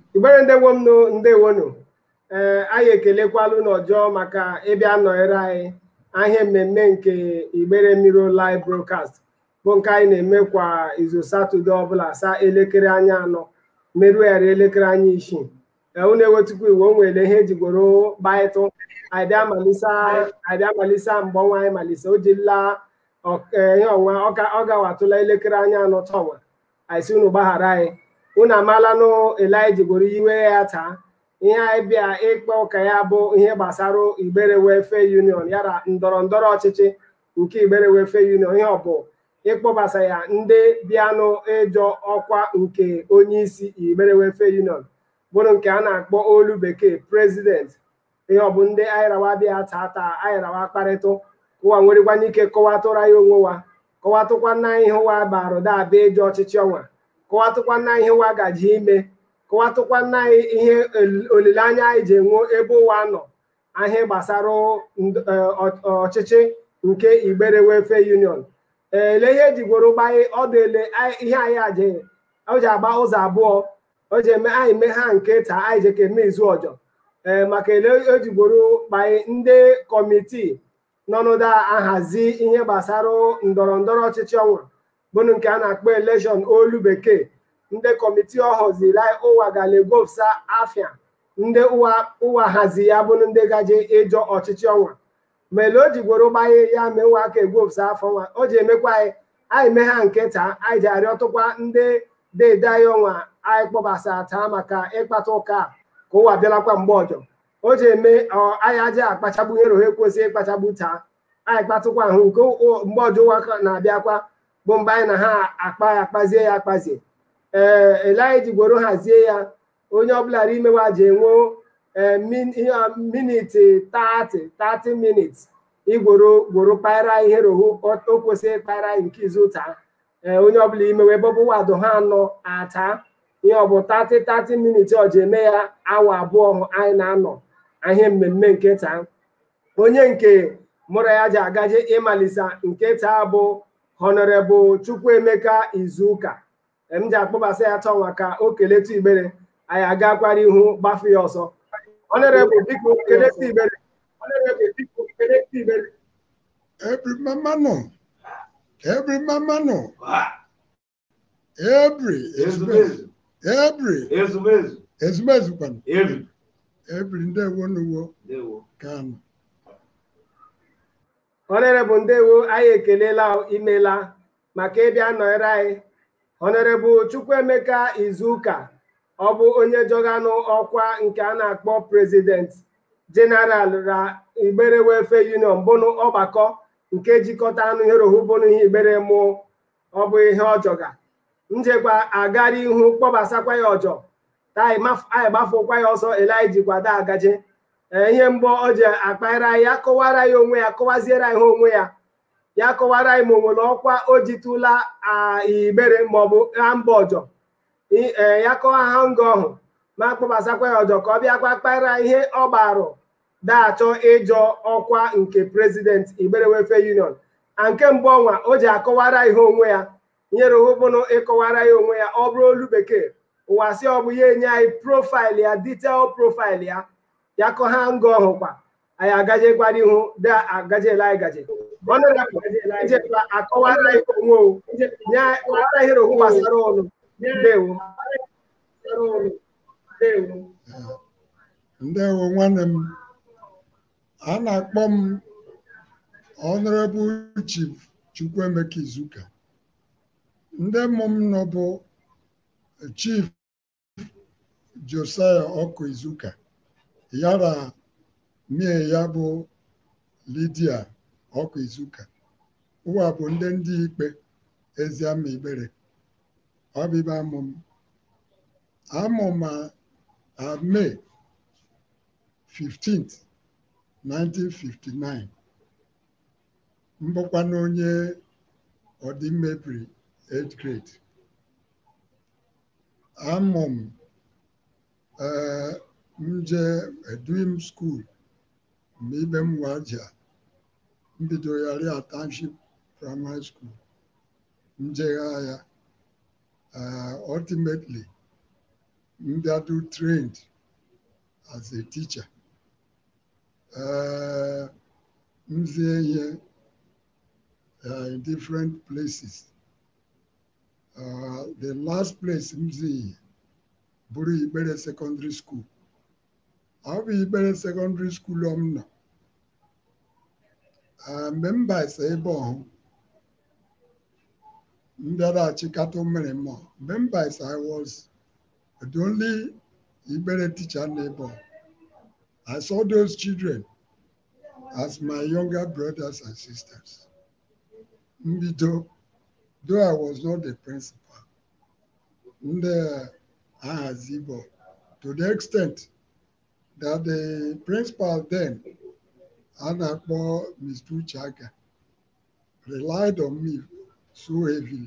igbere ndewo m nụ ndewonu ee anyị ekelekwalụ n'ọjọọ maka ịbịa nọnyere anyị ahịa mmemme nke igbere mmiri live broadcast bụ nke anyị na-eme kwa izu satọde ọbụla saa elekere anya anọ merụghara elekere anya isii unu ewetukwu iwu o nwere ihe ejigoro gbaịtụ anyị bịa malisa mgbe ọnwa anyị malisa o jila ihe ọnwa ọ gawatụla elekere anya anọ tọnwa anyị si unu gbaghara anyị unu amaala nụ elijigoro iwe ya taa ihe anyị bịa ịkpa ụka ya bụ ihe gbasara igbere welfare union yara ndọrọ ndọrọ ọchịchị nke igbere welfare union ihe ọ bụ ịkpọbasa ya ndị bịanụ ịjọ ọkwa nke onye isi igbere welfare union bụrụ nke a na-akpọ olu bekee prezident ihe ọ bụ ndị anyịrawa bịa taa taa anyịrawa kparịtụ ụwa nwerekwanye ike kọwatụra ya onwe wa kọwatụkwana ihe ụwa barụ dabịa ịjọ ọchịchị ọnwa kọwatụkwana ihe ụwa gaji ime kọwatụkwana ihe olileanya anyị ji enwe ebe ụwa nọ ahịa gbasara ọchịchị nke igbere welfare union ele ihe ejigworo gbanye ọdụ ele ihe anyị aje o ji agba ụzọ abụọ o ji eme anyị mee ha nke taa anyị ji ka eme izu ọjọọ ee maka ele ejigworo gbanye ndị kọmitii n'ọnọdụ ahazi ihe gbasara ndọrọ ndọrọ ọchịchị ọnwa bụrụ nke a na-akpọ elekshọn olu bekee ndị kọmitii ọhụziri ụwa galegopsa afia ndị ụwa hazi ya bụrụ ndị gaje ịjọ ọchịchị ọnwa ma ele o ji gworo gbanye ya mee ụwa aka egwopsa afọ nwa o ji emekwa anyị anyị mee ha nke taa anyị ji arịọtụkwa ndị dede anyị ọnwa anyị kpọbasa taa maka ịkpata ụka ka ụwa bịalakwa mgbe ọjọ o ji eme anyị aja akpachagbu ihe rohe kwesịrị ịkpachagbu taa anyị kpatụkwa ahụ nke mgbe ọjọ ụwa na-abịakwa bụ mgbe anyị na ha akpa ya akpazie ya akpazie ee ele anyị ji gworo hazie ya onye ọbụla imewa ji enwe miniti 30 30 minutes igworo gworo kpaira ihe rohu o kwesịrị ịkpaira nke izu taa ee onye ọbụla imewe bọbụ wado ha anọ ata ihe ọ bụ 30 30 minutes ọ ji eme ya awa abụọ anyị na-anọ ahịa mmemme nke taa onye nke mụrụ ya ji agaje ịmalisa nke taa bụ honorable chukwuemeka izuụka m ji akpọbasa ya tọnwa ka o keletu igbere anyị agakwara ihu gbafe ya ọsọ honorable biko keletu igbere honorable biko keletu igbere Every mama no. Every mama no. Every Ezumezu. every Ezumezu. ezumezu kwan. Every. Every ndị wo n'uwo Ndewo. kanu. honorable ndewo anyị ekelela imela maka ịbịa nọnyere anyị honorable chukwuemeka izuụka ọ bụ onye jọganụ ọkwa nke a na-akpọ prezident jeneral ra igbere welfare union bụnụ ọgbakọ nke jikọta anụ ihe rohu bụnụ ihe igbere mụ ọ bụ ihe ọjọga njekwa agara ihu kpọbasakwa ya ọjọ ta anyị gbafụkwa ya ọsọ ele anyị jikwado agaje ihe mgbọ ọ ji akpaghara ya kọwara ya onwe ya kọwaziere ihe onwe ya ya kọwara anyị ma o nwere ọkwa o jitụla igbere maọbụ ha mba ọjọ ya kọwa ha nga ọhụ ma kpọbasakwa ya ọjọ ka ọ bịakwa kpaghara ihe ọ gbarụ da-achọ ịjọ ọkwa nke prezident igbere welfare union a nke mbụ ọnwa o ji akọwara ihe onwe ya nyere hụbụnụ ịkọwara ya onwe ya ọ bụrụ olu bekee ụwa si ọ bụ ya enye anyị profaịlụ ya detail profaịlụ ya ya kọ ha nga ọhụkwa anyị agajekwara ihu da agajela anyị gaje ijekwa akọwara ihe onwe o nye kọwara ihe rohu gbasara ọnụ ndewo ndewo Ndewo nwanne m. A na-akpọ m Honorable Chief Chukwuemeka Izuka. Ndị mmụ m nọ bụ Chief Josiah Ọkụ Izuka. Yara mie ya bụ Lydia Ọkụ Izuka. Ụwa bụ ndị ndị ikpe Eziama Igbere. Ọ bụ ibe amụ m. Amụ ma a May 15th, 1959. Mbụkwa na onye ọdịmmebiri 8th grade. Amụ m ee m jee eduim skuul ma ibe m waja mbido ya ria township primary school njegha ya uh, ultimately mbịadu trained as a teacher uh, mzie ihe uh, in different places uh, the last place mzi bụrụ Igbere secondary school ọ bụ Igbere secondary school m nọ Uh, mgbe m basa ebe ọhụ m bịara achịkata mmiri mmụọ mgbe m basa I was the only Igbere teacher neighbor. I saw those children as my younger brothers and sisters. Mbido, though I was not the principal, ndị ahazibo to the extent that the principal then, a na-akpọ Mr. Uchaga, relied on me so heavily.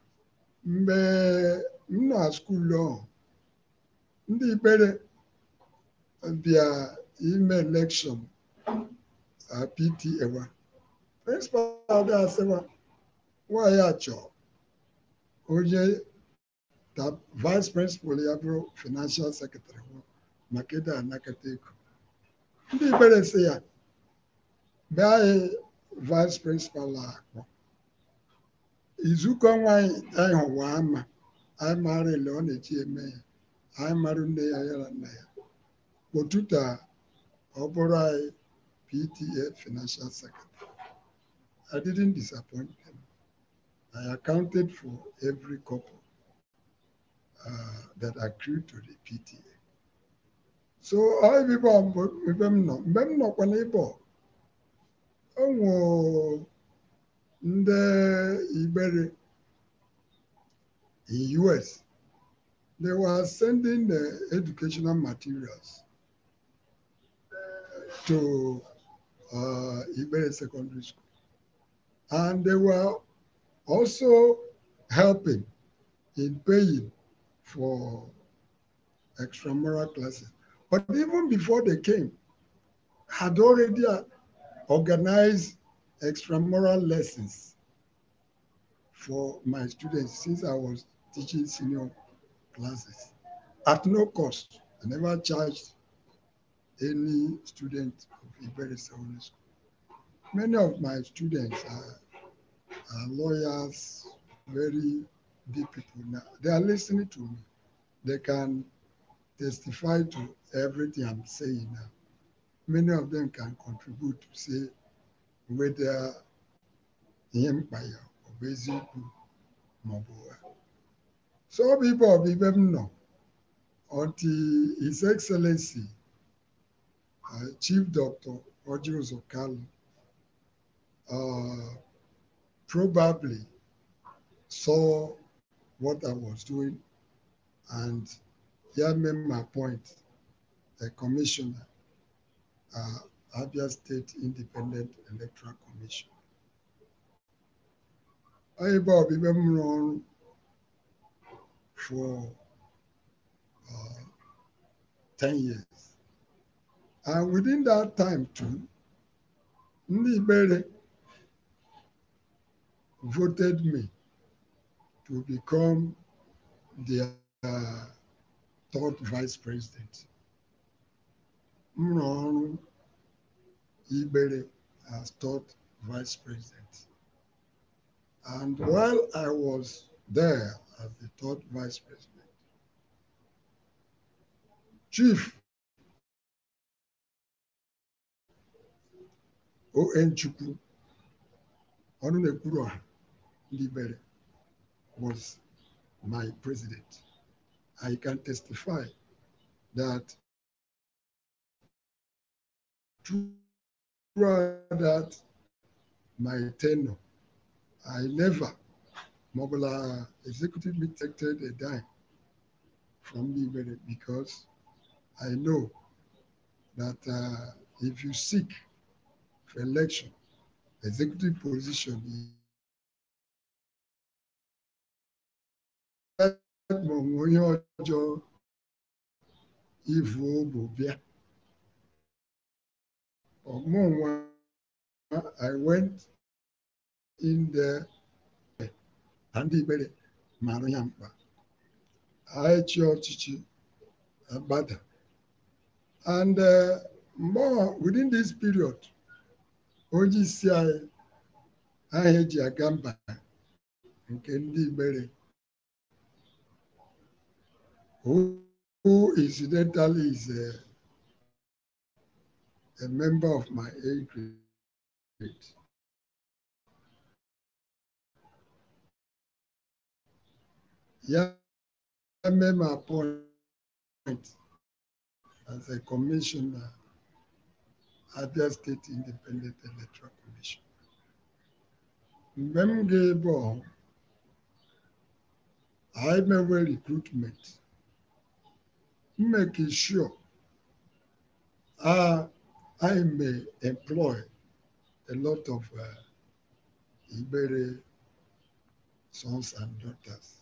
Mgbe m na skuul ahụ, ndị Igbere bịa ime elekshọn PTA wa prịnsịpal ga-asịwa nwaanyị a chọọ onye ta vice principal ya bụrụ financial secretary maka ịda anakọta ego ndị Igbere sị ya bịa anyị vice principal akpọ izukọ nwaanyị anyị hụwa ama anyị mara ele ọ na-eji eme ya anyị mara nne ya yara nna ya ụtụtụ a ọ bụrụ anyị PTA financial secretary I didn't disappoint them I accounted for every couple uh, that accrued to the PTA so ọ ebe ebe m nọ mgbe m nọkwa n'ebe ọ o nwere ndị Igbere in US they were sending the educational materials to uh, Igbere Secondary School. And they were also helping in paying for extramural classes. But even before they came, had already organized extramural lessons for my students since I was teaching senior classes at no cost. I never charged any student of Igbere Secondary School. Many of my students are, are lawyers, very big people now. They are listening to me. They can testify to everything I'm saying now. Many of them can contribute to say whether empire or basic mobile. So people of Ibem know until His Excellency uh, Chief Doctor Roger Zokalo uh, probably saw what I was doing and he made my point, a commissioner, uh, Abia State Independent Electoral Commission. I Bob even run for uh, 10 years. And within that time too, Ndị Igbere voted me to become their uh, third vice president. M rụọ ọrụ Igbere as third vice president. And while I was there as the third vice president, Chief O.N. Chukwu, ọnụ na-ekwuru ọha ndị Igbere, was my president. I can testify that throughout that my tenure, I never mobilized executive detected a dime from the Igbere because I know that uh, if you seek for election, executive position ma onye ọjọọ ivu bụ bịa ọmụnwa I went in there na ndị Igbere mara ya mkpa anyị chi ọchịchị agbada and uh, more within this period onye isi anyị aha eji aga mba nke ndị Igbere who, who incidentally is a, a member of my age grade. Yeah, I made my point as a commissioner at the State Independent Electoral Commission. Mgbe m ga-ebe ọhụụ, I mewe recruitment. Make sure uh, I may employ a lot of uh, Ibere sons and daughters.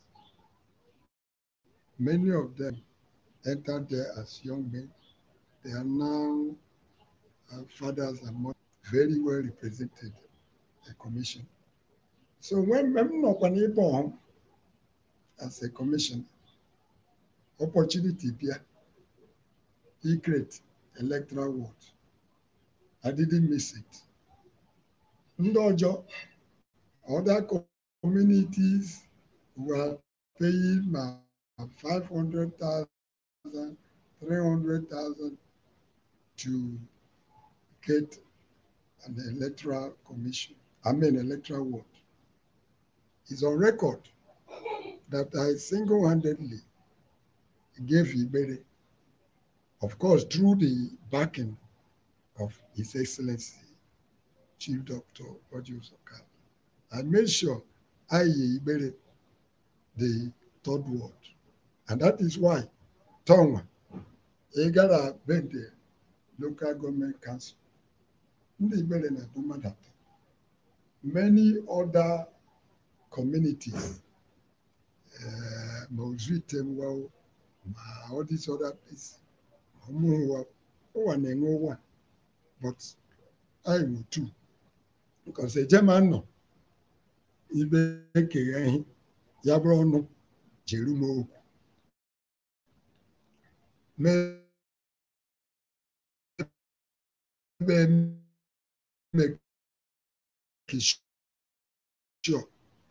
Many of them entered there as young men. They are now uh, fathers and mothers, very well represented the commission. So when I'm not able as a commissioner, opportunity here, he create electoral ward. I didn't miss it. Ndojo, other communities were paying my 500,000, 300,000 to get an electoral commission, I mean electoral ward. It's on record that I single-handedly gave Ibere, of course, through the backing of His Excellency Chief Doctor Ojus Okal. I made sure I Ibere the third ward. And that is why Tonga, Egara Bende, local government council, ndị Ibere na-ebu mmadụ atọ. Many other communities, uh, ma Ozuite Mwao, ma all these other places, ma Ụmụnwa, ụwa na-enwe ụwa, but anyị nwe two. Because ejema nọ, ibe ekeghe ihe, ya bụrụ ọnụ jere m okwu. Ebe make sure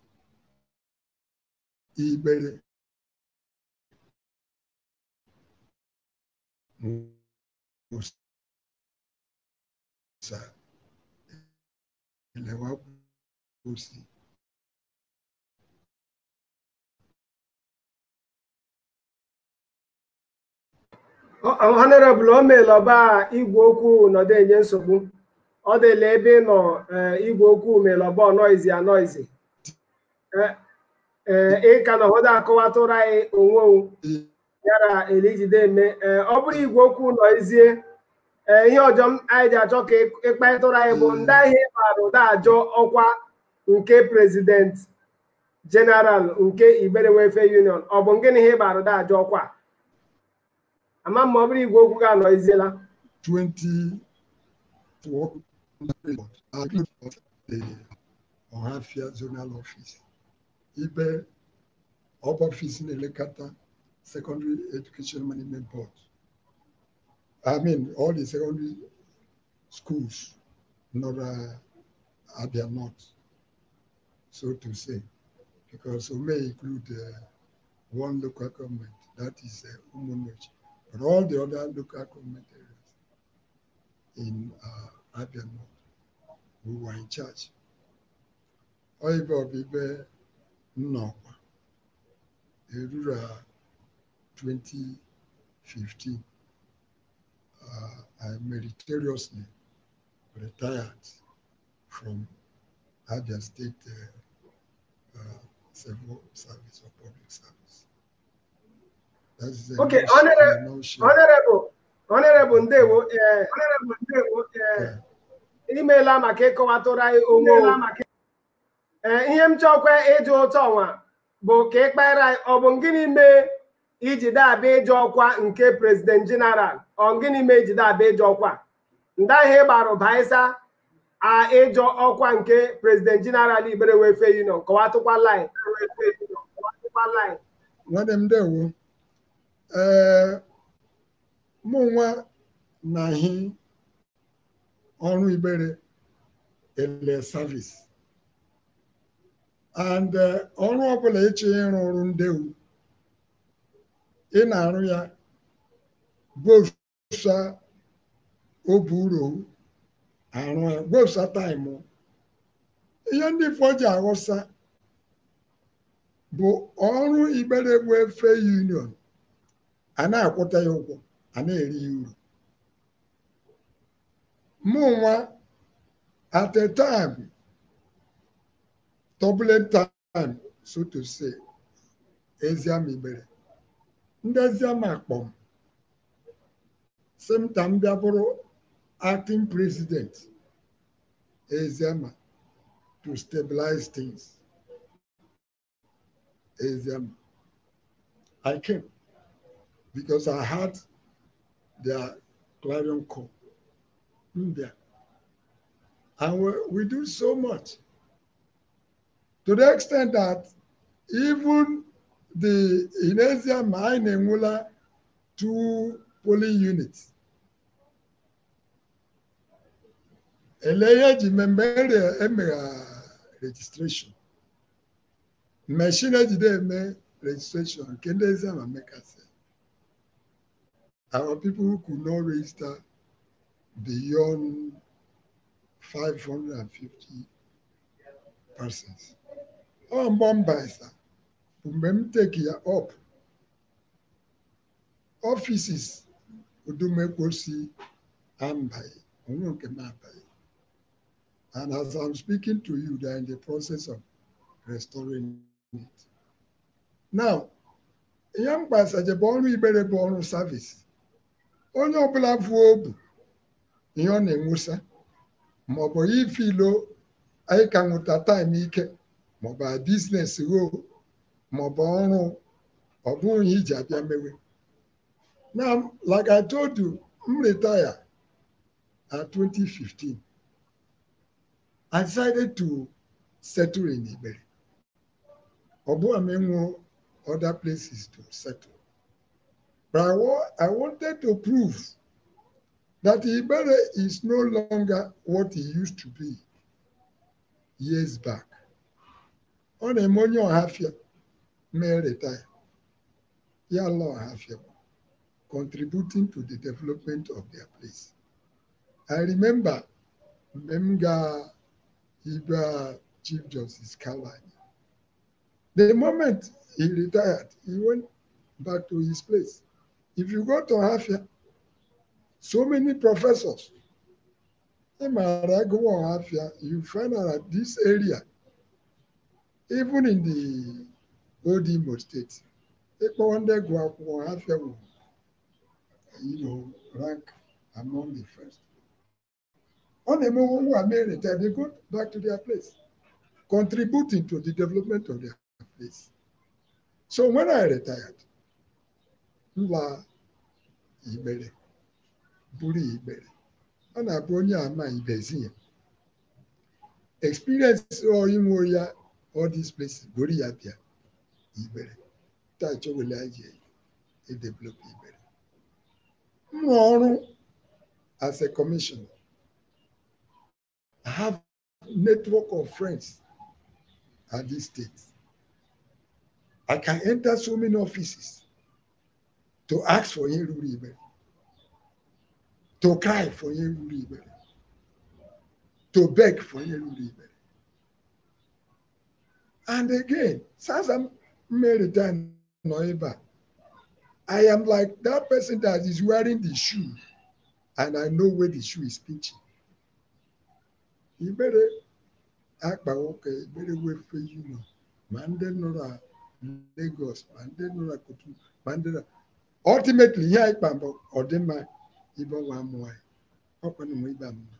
Ibere Musa Elewa Kwụsị honorable o meela ọba igwe okwu nọdụ enye nsogbu ọ dịla ebe ị nọ igwe okwu meela ọba ọnọizi anọizi ị ka nọ hụda akọwatụrụ anyị onwe yara elijide eme ọ bụrụ igwe okwu nọizie ihe ọjọọ anyị ji achọ ka ịkparịtụrụ anyị bụ ndị ahịa ịbara ụda ajọ ọkwa nke prezident jeneral nke Igbere Welfare Union ọ bụ gịnị ihe ịbara ụda ajọ ọkwa ama ma ọ bụrụ igwe okwu ga-anọ iziela 20 the Ọhafia zonal office ibe ọba office na-elekọta secondary education management board I mean all the secondary schools nọrọ Abia North so to say because we may include uh, one local government that is uh, Umunochi but all the other local government areas in uh, Abia North, we were in charge. Oibe Obibe Nnọkwa, Erura 2015, uh, I meritoriously retired from Abia State uh, uh, Civil Service or Public Service. That's the Okay, notion- honorable- the notion. honorable honorable ndewo ee honorable ndewo ee imeela maka ịkọwatụrụ anyị onwe o. ee ihe m chọkwa ịjụ ụtọ ọnwa bụ ka ị kpara anyị ọ bụ gịnị mee iji dabịa ịjụ ọkwa nke prezident jeneral ọ gịnị mee iji dabịa ịjụ ọkwa ndị ahịa ịgbara ụbaisa a ịjụ ọkwa nke prezident jeneral Igbere Welfare Union kọwatụkwala anyị kọwatụkwala anyị nwanne m ndewo ee mụ nwa na-ahị ọrụ Igbere ele service and ọrụ ọbụla ịchọ ịrụ ọrụ ndewu ị na-arụ ya gbosa obu uro arụ ya gbosa taịmụ ihe ndị ifo ji aghọsa bụ ọrụ Igbere bụ efe union a na-akwụta ya ụgwọ a na-eri ya uru mụ nwa at a time turbulent time so to say Eziama Igbere ndị Eziama akpọm sị m ka m bịa bụrụ acting president Eziama to stabilize things Eziama I came because I had their clarion call Mbia and we, we do so much to the extent that even the in Eziama anyị na-enwela two polling units ele ihe eji mmemme emegha registration machine ejide eme registration nke ndị Eziama mekasị our people who could not register beyond 550 persons ọ mgbe m baisa bụ mgbe m take ya up offices Udumekwosi ambaghị onwe nke m abaghị and as I'm speaking to you they are in the process of restoring it now ihe m gbasaje bụ ọrụ Igbere bụ ọrụ service onye ọbụla vuo obu ihe ọ na-enwusa maọbụ ifilo anyị ka nwụta taịm ike maọbụ biznes gho maọbụ ọrụ ọ bụghị ihe iji abịa mewe now like I told you m retire at 2015 I decided to settle in Igbere ọ bụghị m enwe other places to settle but I, wa I wanted to prove that Igbere is no longer what he used to be years back. Ọ na-eme onye ọhafịa mee retire ya ala ọhafịa contributing to the development of their place. I remember mgbe m gaa Ibe Chief Justice Kalani. The moment he retired, he went back to his place. If you go to Ọhafịa, so many professors. You find out that this area, even in the old Imo state, you know, rank among the first. On the moment who are married, they go back to their place, contributing to the development of their place. So when I retired, Nla Ibere buru Igbere ọ na-abụ onye ama ibezi ya experience inwe ya all these places buru ya bịa Igbere taa chọwele anyị edevelop Igbere m rụọ ọrụ as a commissioner I have network of friends at this state I can enter so many offices to ask for ihe ruru Igbere to cry for ihe ruru Igbere to beg for ihe ruru Igbere and again since I'm married and nọ ebe a I am like that person that is wearing the shoe and I know where the shoe is pinching Igbere akpa nwoke Igbere wefe union ma ndị nọrọ Lagos ma ndị nọrọ Kotu ma ndị nọ ultimately ihe anyị kpa mbụ ọdịmma ibe ọnwa amụ anyị ọkwa na nwe ibe amụma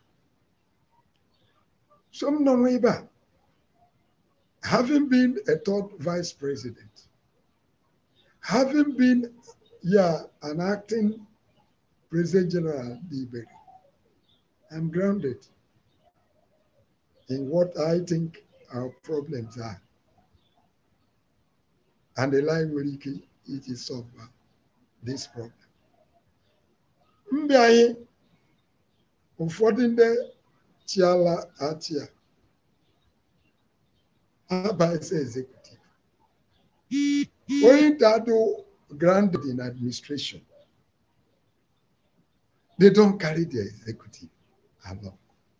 so m nọ nwe ibe a having been a third vice president having been yeah an acting president general Igbere I'm grounded in what I think our problems are and the line nwere ike iji solve this problem mbịa anyị ụfọdụ ndị chiala achị a abaghịzi executive onye dado grounded in administration they don't carry their executive along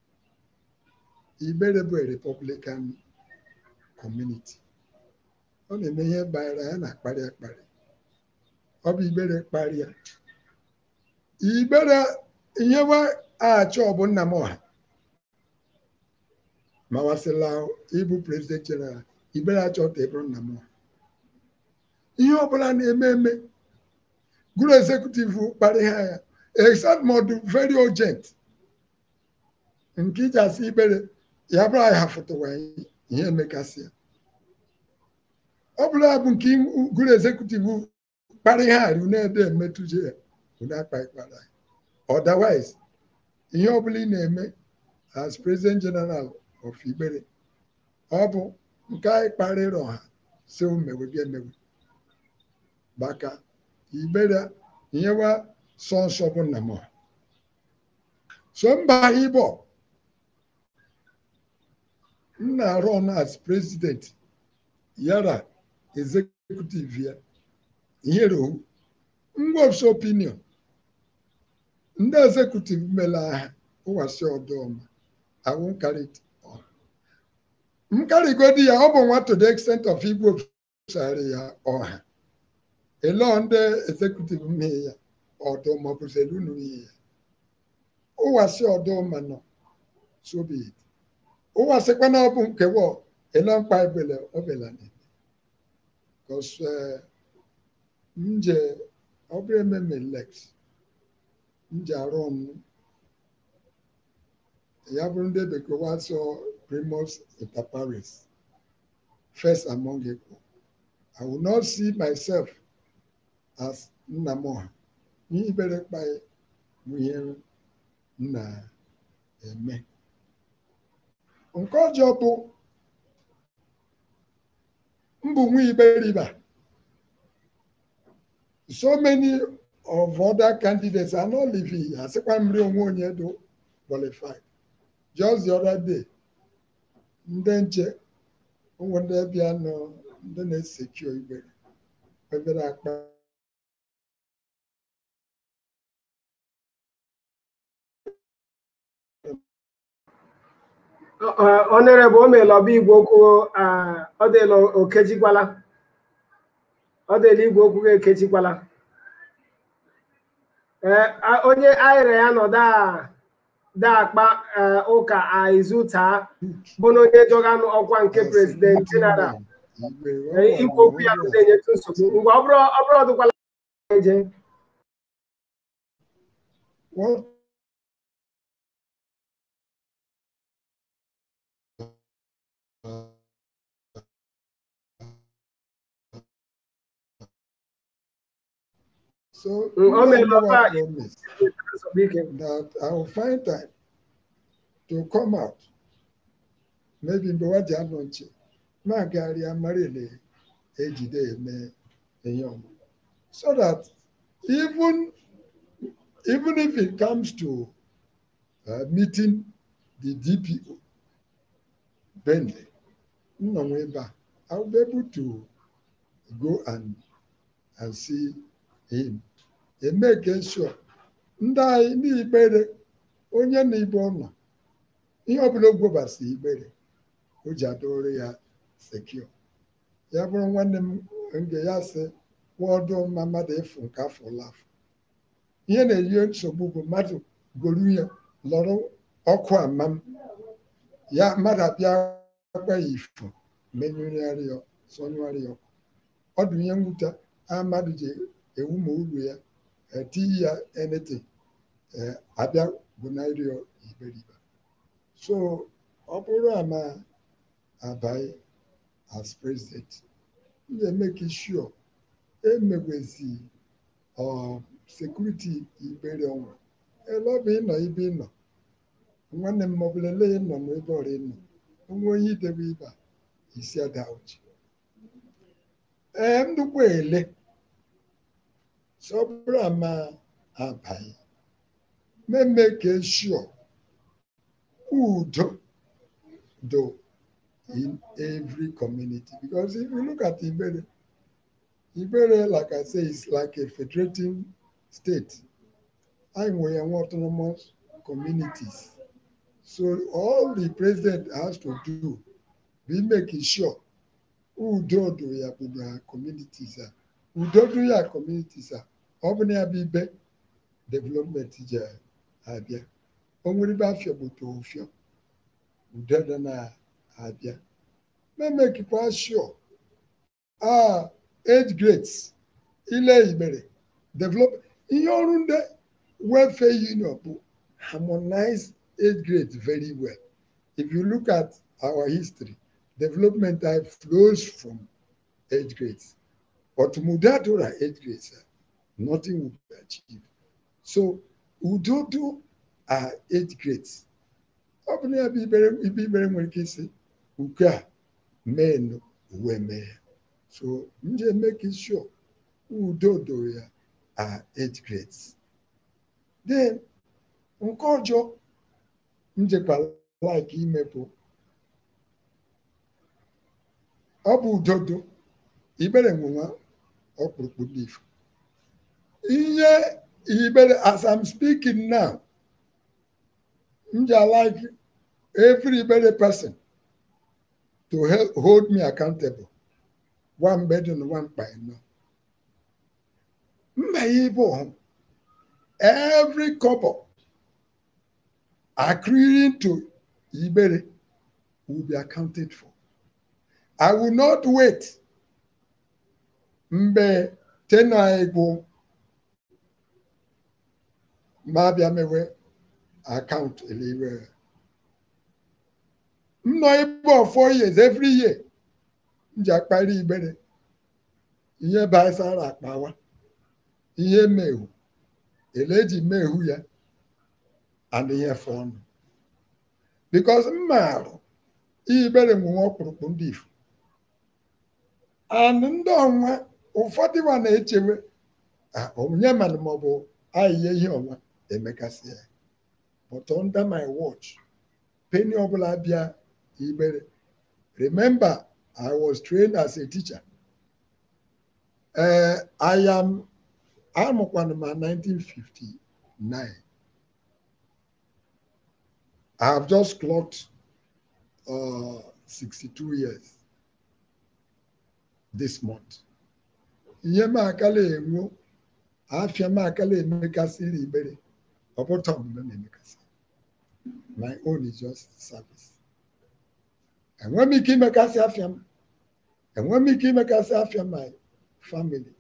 Igbere bụ a Republican community ọ na-eme ihe banyere ya na-akparị akparị ọ bụ Igbere kparịa Igbere ihe wa achọ ọ bụ nna m ọha ma wasịla ịbụ president general Igbere achọta ịbụrụ nna m ọha ihe ọbụla na-eme eme gụrụ executive kparị ha ya except ma ọ dị very urgent nke iji asị Igbere ya bụrụ anyị hafụtụwa ihe emekasị ya ọ bụla bụ nke gụrụ executive kparị ha arị na-ede emetụje ya unu akpa ịkpara ya otherwise ihe ọbụla ị na-eme as president general of Igbere ọ bụ nke anyị kparịrị ọha si mewe gị emewe maka Igbere nyewa sọ nsọ bụ nna m so mba Igbo m na-arụ ọnụ as president yara executive ya nyere owu ngwopsi opinion ndị executive mere aha ụwasị ọdụọma awụ nkarịta nkarịgodi ya ọ bụ nwa to the extent of igbo sara ya ọha ele ndị executive mee ya ọdụ maọbụ zelunu ihe ya ụwasị ọdụọma nọ sobi ụwasịkwa na ọ bụ nkewa ele mkpa ebele obela na-eme because nje ọ bụrụ ememe lex nje arụ ọnụ ya bụrụ ndị bekee wasọ primus inter pares first among equal i will not see myself as nna m ọha ihe ibere kpaghị bụ ihe m na-eme nke ọjọọ bụ mbụ nwa iberiba so many of other candidates are not living here asịkwa mmiri onwe onye do qualified just the other day ndị nche ụmụ ndị bịa nọ ndị na-esekio Igbere ebere akpa onere bụ o meela ọba igwe okwu ọ dịla okejikwala ọ dịla igwe okwu ga ekejikwala onye ayịrị ya nọ daakpa ụka aizuta bụ na onye jọganụ ọkwa nke prezident jeneral ikwu okwu ya na-enyetụ nsogbu mgbe ọ bụrụ ọdụkwala eje So o meela promise nsogbu ike that I will find time to come out. Maybe mgbe nwa ji anọ nche ma agagharịa mara ele ejide eme ihe ọma. So that even even if it comes to uh, meeting the DPO, Bentley, nọ nwa ebe a, I will be able to go and and see him. Emeke sure ndị anyị n'Igbere onye na Igbo nọ ihe ọbụla o gwobasi Igbere o ji adọrọ ya sekio ya bụrụ nwanne m nge ya sị wọdụ mma mmadụ ịfụ nke afọ afọ ihe na-enye nsogbu bụ mmadụ goru ya lọrọ ọkụ ama m ya mmadụ abịa gwa ya ifo menyụrịarị ya sọnyụarị ya ọkụ ọ dị ihe mwute a mmadụ ji ewu ma uru ya etighị ya anything abịa gụnarị ya iberibe so ọ bụrụ ama abaghị as president m ga-emeke sure emegwezi sekuriti Igbere ọnwa ele ọ bụ ịnọ ibe ịnọ nwanne m maọbụla ele ịnọ n'ebe ọrụ ịnọ onwe onye idebe ibe a isi ada uche ee nnukwu ele sọbụrụ ama abaghị may make sure udo do in every community. Because if you look at Ibere, Ibere, like I say, is like a federating state. I'm we are autonomous communities. So all the president has to do be making sure udo do ya bụ na communities a udo do ya communities a ọ bụ na ya bụ ibe development ji abịa o nwere ibe afịa gbute ofio udo dị na-abịa memekikwa sure ah eight grades ile igbere develop ihe ọrụ ndị welfare union bụ harmonize eight grades very well if you look at our history development type flows from eight grades but mudadora eight grades nothing will be achieved so udodo are eight grades ọ bụ na ya bụ ibe ibere nwere ike isi uke a mee nụ uwe mee ya so m ji make sure udo doro ya are eight grades then nke ọjọọ m jekwa like ime bụ ọ bụ udodo ibere nwenwa ọkpụrụkpụ ndị ifo ihe ibere as I'm speaking now m ji like every ibere person to help hold me accountable one bedroom one by no mba ibo every couple accruing to ibere will be accounted for I will not wait mgbe tena egwu ma bịa mewe akaụntụ eliwe m nọ ebe of four years every year m ji akpari igbere ihe basara akpawa ihe mehu eleji mehu ya and ihe fọnụ because m marụ igbere nwenwe ọkpụrụkpụ ndị ifo and ndị ọnwa ụfọdụ wa na-echewe onye mana maọbụ ahịhịa ihe ọnwa emekasị ya but under my watch penny ọbụla bịa igbere remember I was trained as a teacher uh, I am amụkwana ma 1959 I have just clocked uh, 62 years this month. ihe m akala enwo afịa m akala emekasịrị ibere ọ bụta omume na-emekasị my own is just service enwe m ike imekasị afịa m enwe m ike imekasị afịa my family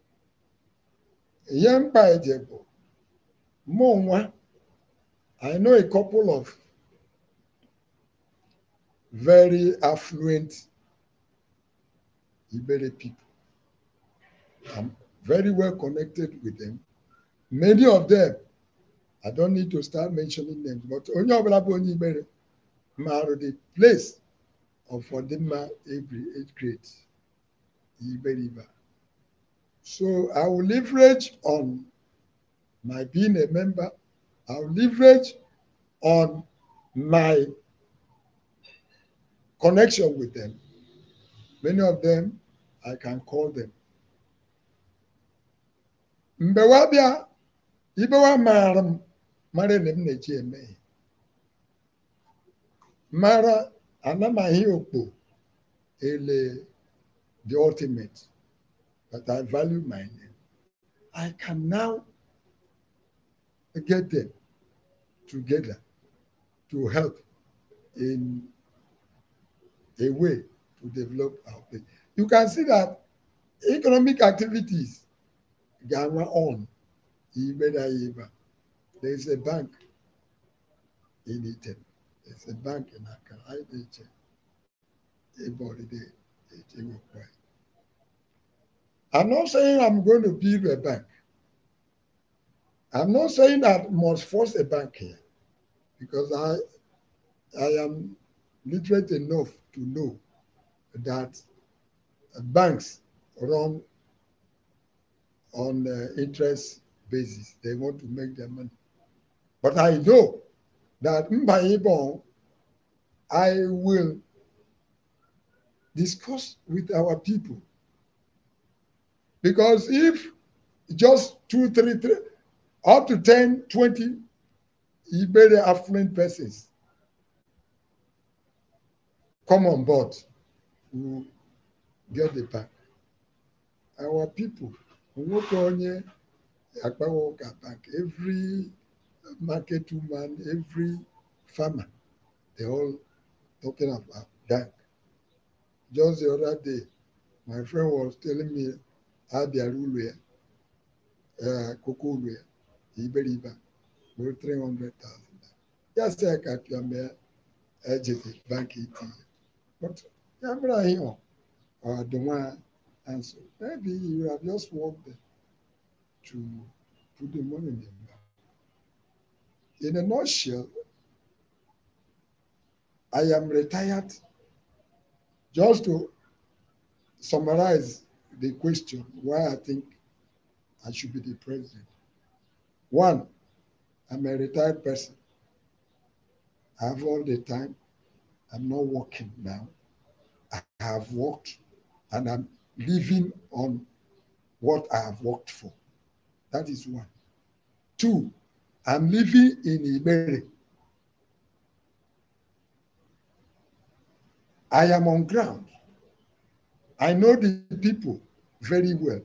ihe mkpa eje bụ mụ nwa I know a couple of very affluent Ibere people. I'm very well connected with them. Many of them, I don't need to start mentioning names, but onye ọbụla bụ onye Ibere marụ the place of Odimma every age grade Iberiba. So I will leverage on my being a member. I will leverage on my connection with them. Many of them I can call them. Mgbe wa bịa ibe wa maara m mara na m na-eji eme ihe mara anamaghị okpo ele the ultimate but I value my name. I can now get them together to help in a way to develop our place. You can see that economic activities Ghana on Ibeda There is a bank in Iten. There's a bank in Accra. I did check. Everybody there. I'm not saying I'm going to build a bank. I'm not saying that must force a bank here because I I am literate enough to know that banks run on uh, interest basis. They want to make their money. But I know that Mbaibon, I will discuss with our people. Because if just two, three, three, up to 10, 20 Iberi affluent persons come on board, we get the back. Our people, nwoke onye akpawo ụka bank, every market woman, every farmer, they all talking about bank. Just the other day, my friend was telling me how their rule uh, Cocoa Iberiba, were 300,000. Yes, I got your mayor, agent bank ET. But Abraham, or the one answer, maybe you have just worked there to put the money in the bank. In a nutshell, I am retired. Just to summarize the question, why I think I should be the president. One, I'm a retired person. I have all the time. I'm not working now. I have worked and I'm living on what I have worked for. That is one. Two, I'm living in Iberi. I am on ground. I know the people very well.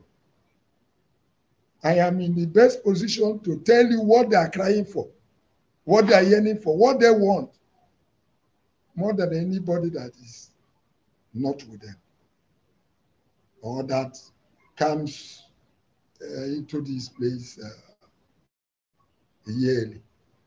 I am in the best position to tell you what they are crying for, what they are yearning for, what they want, more than anybody that is not with them or that comes uh, into this place uh, yearly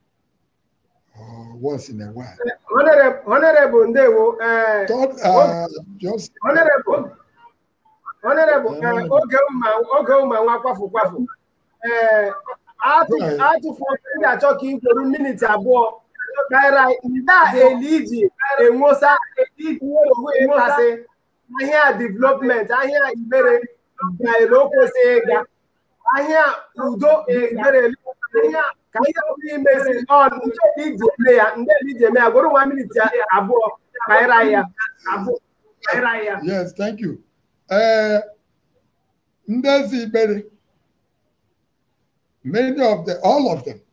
or once in a while. Honorable, Honorable Ndewo, uh, Third, uh, just Honorable, Honorable, uh, oge ụma oge ụma nwa kwafu kwafu ee atụfu ndị achọ ka ị kwuru miniti abụọ naira ndị a eli iji enwosa owu ịkpasị ahịa development ahịa ibere gaere o kwesịghị ịga ahịa udo ibere ka ihe ọbụla imezi ọ ndị iji eme ya ndị iji eme ya gworo nwa miniti abụọ kaịra ya abụọ kaịra ya yes thank you uh, Ndezi Iberi, many of the, all of them,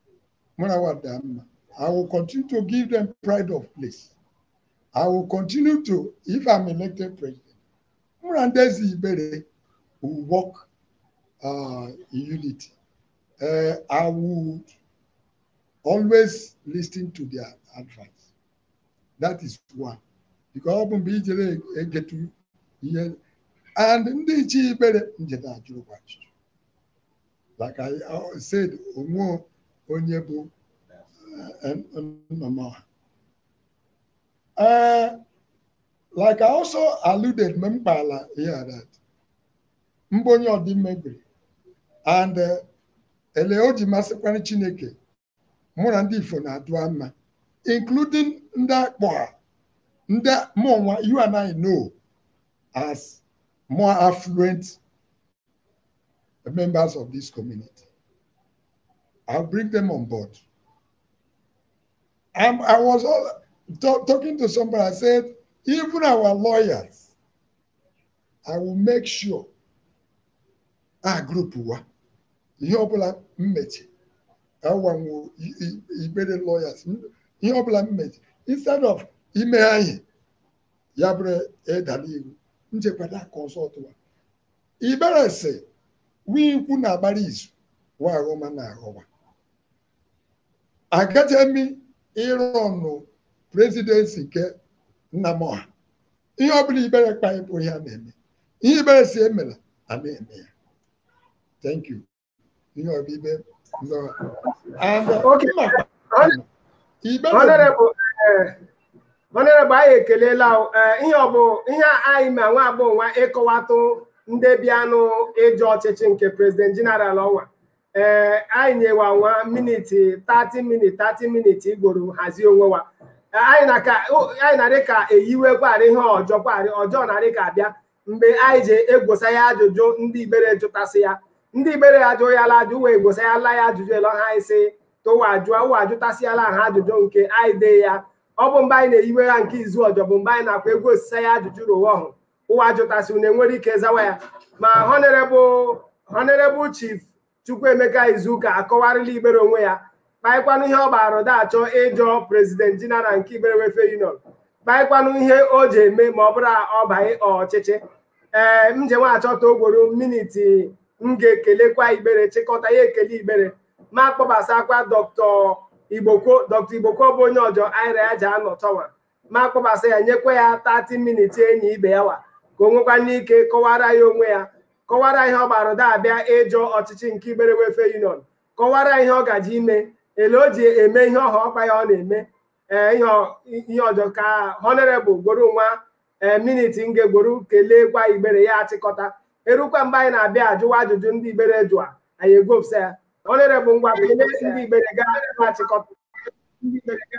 I will continue to give them pride of place. I will continue to, if I'm elected president, Ndezi Iberi will work uh, in unity. Uh, I would always listen to their advice. That is one. Because I get to hear and ndị iche ibere njede ajụrụkwa ajụjụ like I said onwe onye bụ nnọmọha uh, like I also alluded mgbe m kpala here that mbụ onye ọdịmmebiri and ele o ji masịkwara Chineke mụ na ndị Ifo na-adụ mma including ndị akpọ ndị mụnwa you and I know as more affluent members of this community. I'll bring them on board. I'm, I was all, talk, talking to somebody, I said, even our lawyers, I will make sure our group wa ihe ọbụla mmechi awanwo ibere lawyers ihe ọbụla mmechi instead of ime anyị ya bụrụ ịdala iwu nchekwata kọnsọtụ wa ibere sị wikwu na-agbara izu wa aghọma na aghọwa agajemi ịrụ ọnụ prezidensi nke Nnamọha ihe ọbụla ibere kpa bụ ihe a na-eme ihe ibere si emela a na-eme ya thank you ihe ọbịbe honorable anyị ekelela ihe ọ bụ ihe anyị ma nwa agbọghọ nwa ịkọwatụ ndị bịanụ ịjụ ọchịchị nke prezident jeneral ọnwa ee anyị nyewa nwa miniti 30 minit 30 minit igboro hazie onwe wa anyị na-adị ka eyiwekwarị ihe ọjọọ kwarị ọjọọ na-adị ka abịa mgbe anyị ji egwosa ya ajụjụ ndị ibere jụtasị ya ndị ibere ajụ ya la ajụ wee gwosa ya la ya ajụjụ ele ha anyị sị tụwa jụọ ụwa ajụtasịala ha ajụjụ nke anyị dee ya ọ bụ mgbe anyị na-eyiwe ha nke izu ọjọ bụ mgbe anyị na-akwa egwu osise ya ajụjụ rụwa ọhụ ụwa jụtasị unu enwere ike zawa ya ma honorable honorable chief chukwuemeka izuụka akọwarịla igbere onwe ya kpaịkwanụ ihe ọ gbara ụda achọ ịjọ prezident jeneral nke igbere wefe union kpaịkwanụ ihe o ji eme ma ọ bụrụ ọ banye ọchịchị ee m je nwa achọta ogboro miniti m ga-ekelekwa igbere chịkọta ya ekele igbere ma kpọbasakwa dọkịta igbokwo dọkịta igbokwo bụ onye ọjọ aira ya ji anọ tọwa ma kpọbasa ya nyekwa ya 30 miniti enyi ibe ya wa ka o nwekwa n'ike kọwara ya onwe ya kọwara ihe ọ gbara ụda abịa ịjọ ọchịchị nke igbere wefe union kọwara ihe ọ gaji ime ele o ji eme ihe ọha ọkpa ya ọ na-eme ee ihe ọjọọ ka honorable gboro nwa ee miniti m ga-egboro keleekwa igbere ya achịkọta erukwa mgbe anyị na-abịa ajụwa ajụjụ ndị igbere jụa anyị egopụsa ya honorable ngwa kelee ndị igbere ga achịkọta ndị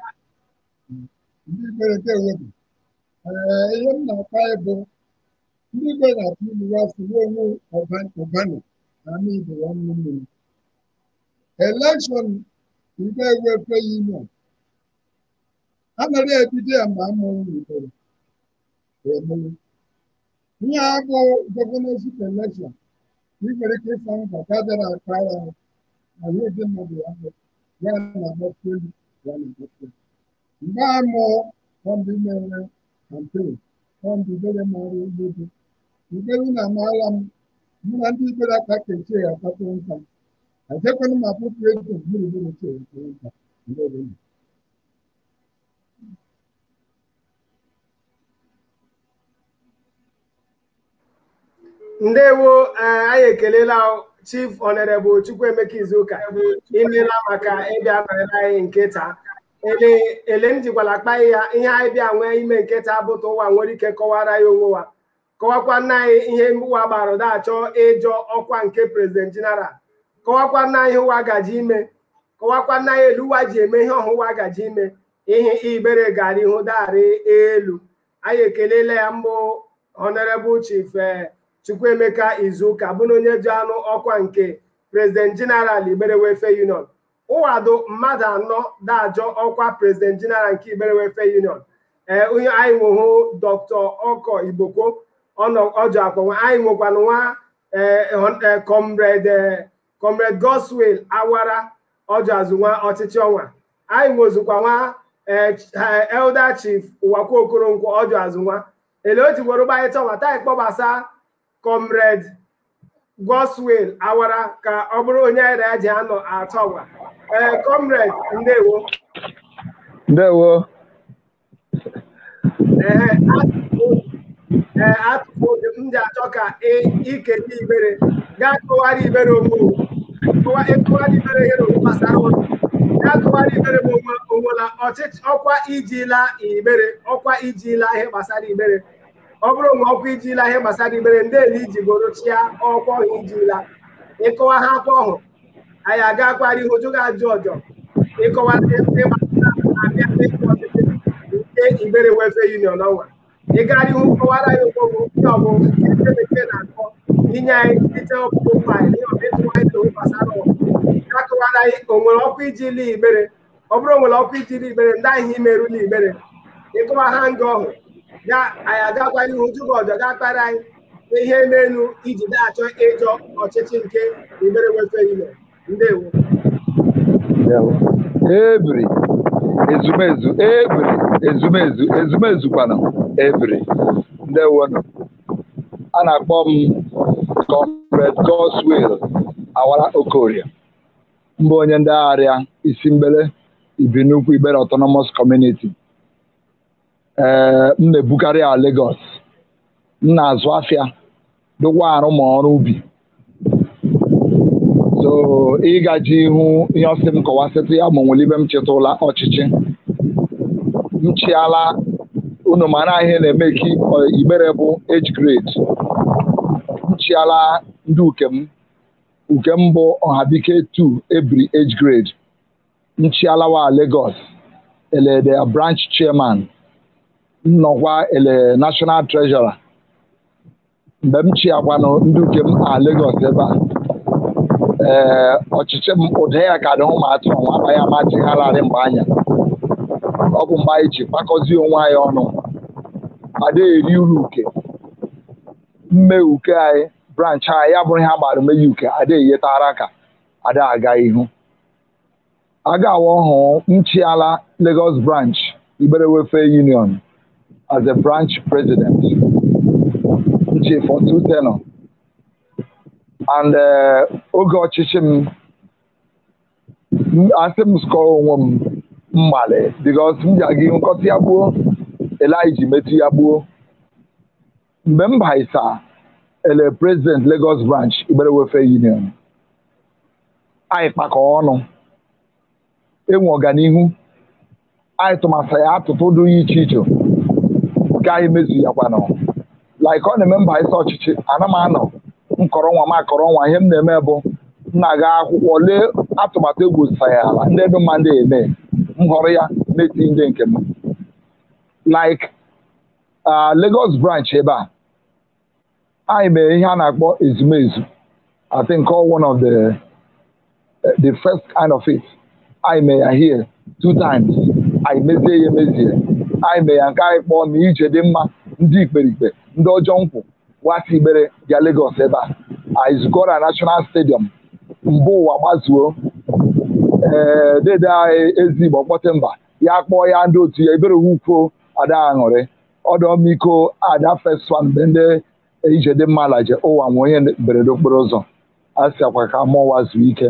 igbere ga-ewepụ ihe m na-akpa bụ ndị igbe na-atụ ilu ya fụrụ onwe ụbanụ na ama ibe ya nnu mmiri elekshọn igbe ewefe union anaghị ebido ya ma amụrụ n'ibere emere ihe a bụ gọvanọship elekshọn ikwere ike ịsa nkwa ka bịara aka ya na ihe dị mmadụ ya bụ ya na-agbapụ elu ya na-agbapụ elu mgbe a mụọ ọndị mere kampen ọndị ibere mara ugbo dị ibere na amaala m mụ na ndị ibere aka kechie ya akpata nta ajekwana m apụpụ ego gburugburu chere nta mgbe ndewo anyị ekelela chief honorable chukwuemeka izuụka imela maka ịbịa nọrọ anyị nkịta ele m jikwala akpa ya ihe anyị bịa nwee ime nkịta bụta ụwa nwere ike kọwara ya onwe wa kọwakwa nna anyị ihe ụwa gbara ụda achọ ịjọ ọkwa nke prezident jeneral kọwakwa nna anyị ụwa gaji ime kọwakwa nna anyị elu ụwa ji eme ihe ọhụ ụwa gaji ime ihe ibere gara ihu darị elu anyị ekelela ya mbụ honorable chief chukwuemeka izuụka bụ na onye ji anụ ọkwa nke prezident jeneral igbere wefe union ụwado mmadụ anọ dajọ ọkwa prezident jeneral nke igbere wefe union ee onye anyị nwehụ dọkịta ọkọ igbokwo ọjọ akpọnwe anyị nwekwana nwa comrade comrade goswell awara ọjọ azụnwa ọchịchị ọnwa anyị nwezikwa nwa elder chief ụwakwa okoronkwo ọjọ azụnwa ele o ji were gbarịta ọnwa taa kpọbasa comrade goswell awara ka ọ bụrụ onye anyị ya ji anọ atọ ọnwa ee comrade ndewo ndewo ee atụpụ m ji achọ ka ikele ibere gaa kọwara ibere onwe ịkọwara ibere ihe na gbasara ụlọ gaa kọwara ibere m onwela ọchịchị ọkwa ijila ibere ọkwa ijila ihe gbasara ibere ọ bụrụ na ọkwa ijila ihe gbasara ibere ndị ele iji goro chia ọkwa ọhụ ijila ịkọwa ha akwa ọhụ anyị aga akwara ihu jụ ga-ajụ ọjọ ịkọwara ndị gbasara abịa ịkọ ọchịchị nke igbere wefe union ọnwa ịgara ihu kọwara ya ụgbọgwụ ihe ọgụ nke bekee na-akpọ inye anyị site ọkpụkpụ faịlụ ihe ọbụ ịtụ anyị na gbasara ya kọwara anyị o nwere ọkụ iji li igbere ọ bụrụ nwere ọkụ iji li igbere ndị ahụ imerụla igbere ịkọwa ha nga ọhụ ya anyị agakwa ihu jụba ọjọ ga kpara anyị ihe n'elu iji na-achọ ịjọ ọchịchị nke igbere wefe union ndewo ebiri ezumezu ebiri ezumezu ezumezu kwana ebiri ndewonu a na-akpọ m comrade Goswill awara okorie mbụ onye ndị agharịa isi mgbele ibinukwu igbere autonomous community ee m na-ebukarị a Lagos m na-azụ afịa dụkwa arụ ma ọrụ ubi so ịgaji ihu ihe ọsị m kọwasịtụ ya ma nwere ibe m chetụla ọchịchị m chịala unu mara ihe na-eme ka igbere bụ age grade m chịala ndị ukem ukem bụ ọhabike 2 ebiri age grade m chịala wa Lagos elede branch chairman nnọkwa ele national treasurer mgbe m chịakwanụ ndị ukem a Lagos ebe a ee ọchịchị m ụda ya ka dị ụmụ atụ nwa amaghị amachighararị mgbe anya ọ bụ mgbe anyị ji kpakọzie onwe anyị ọnụ ada eri uru uke mme uke anyị branch anyị ya bụrụ ihe a gbara meghe uke ada eyetara ka ada aga ihu aga awa ọhụụ nchiala Lagos branch Igbere Welfare Union as a branch president nchi for two tenor and oge ọchịchị m asị m skọọ onwe m mmalị because m ji aga ihu nkọta ya gbuo eliji metụ ya gbuo mgbe m baisa ele president Lagos branch Igbere Welfare Union anyị kpakọ ọnụ enwe ọganihu anyị tụmasị ya atụtụ dị iche iche nke anyị mezu ya kwanụ like ọ na-eme mba isi ọchịchị ana m anọ nkọrọ nwa m akọrọ nwa ihe m na-eme bụ m na-aga akwụkwọ lee atụmatụ egwu ya ala ndị dị mma ndị eme m họrọ ya meti ndị nke m like Lagos branch ebe a anyị mere ihe a na-akpọ ezumezu I think all one of the the first kind of it anyị mee ya here two times anyị mezie ya emezie anyị mee ya nke anyị kpọọ ma ije dị mma ndị ikperikpe ndị ọjọọ nkwụ nwata igbere bịa Lagos ebe a anyị zukọrọ na National Stadium mbụ ụwa gbazuo ee dede anyị ezi Igbo kpọte mba ya kpọọ ya ndị otu ya ebere ukwu ada aṅụrị ọdọmiko ada festival mgbe ndị ije dị mma laje ụwa nwe onye mberede okporo ụzọ a sịakwa ka mụwa zuo ike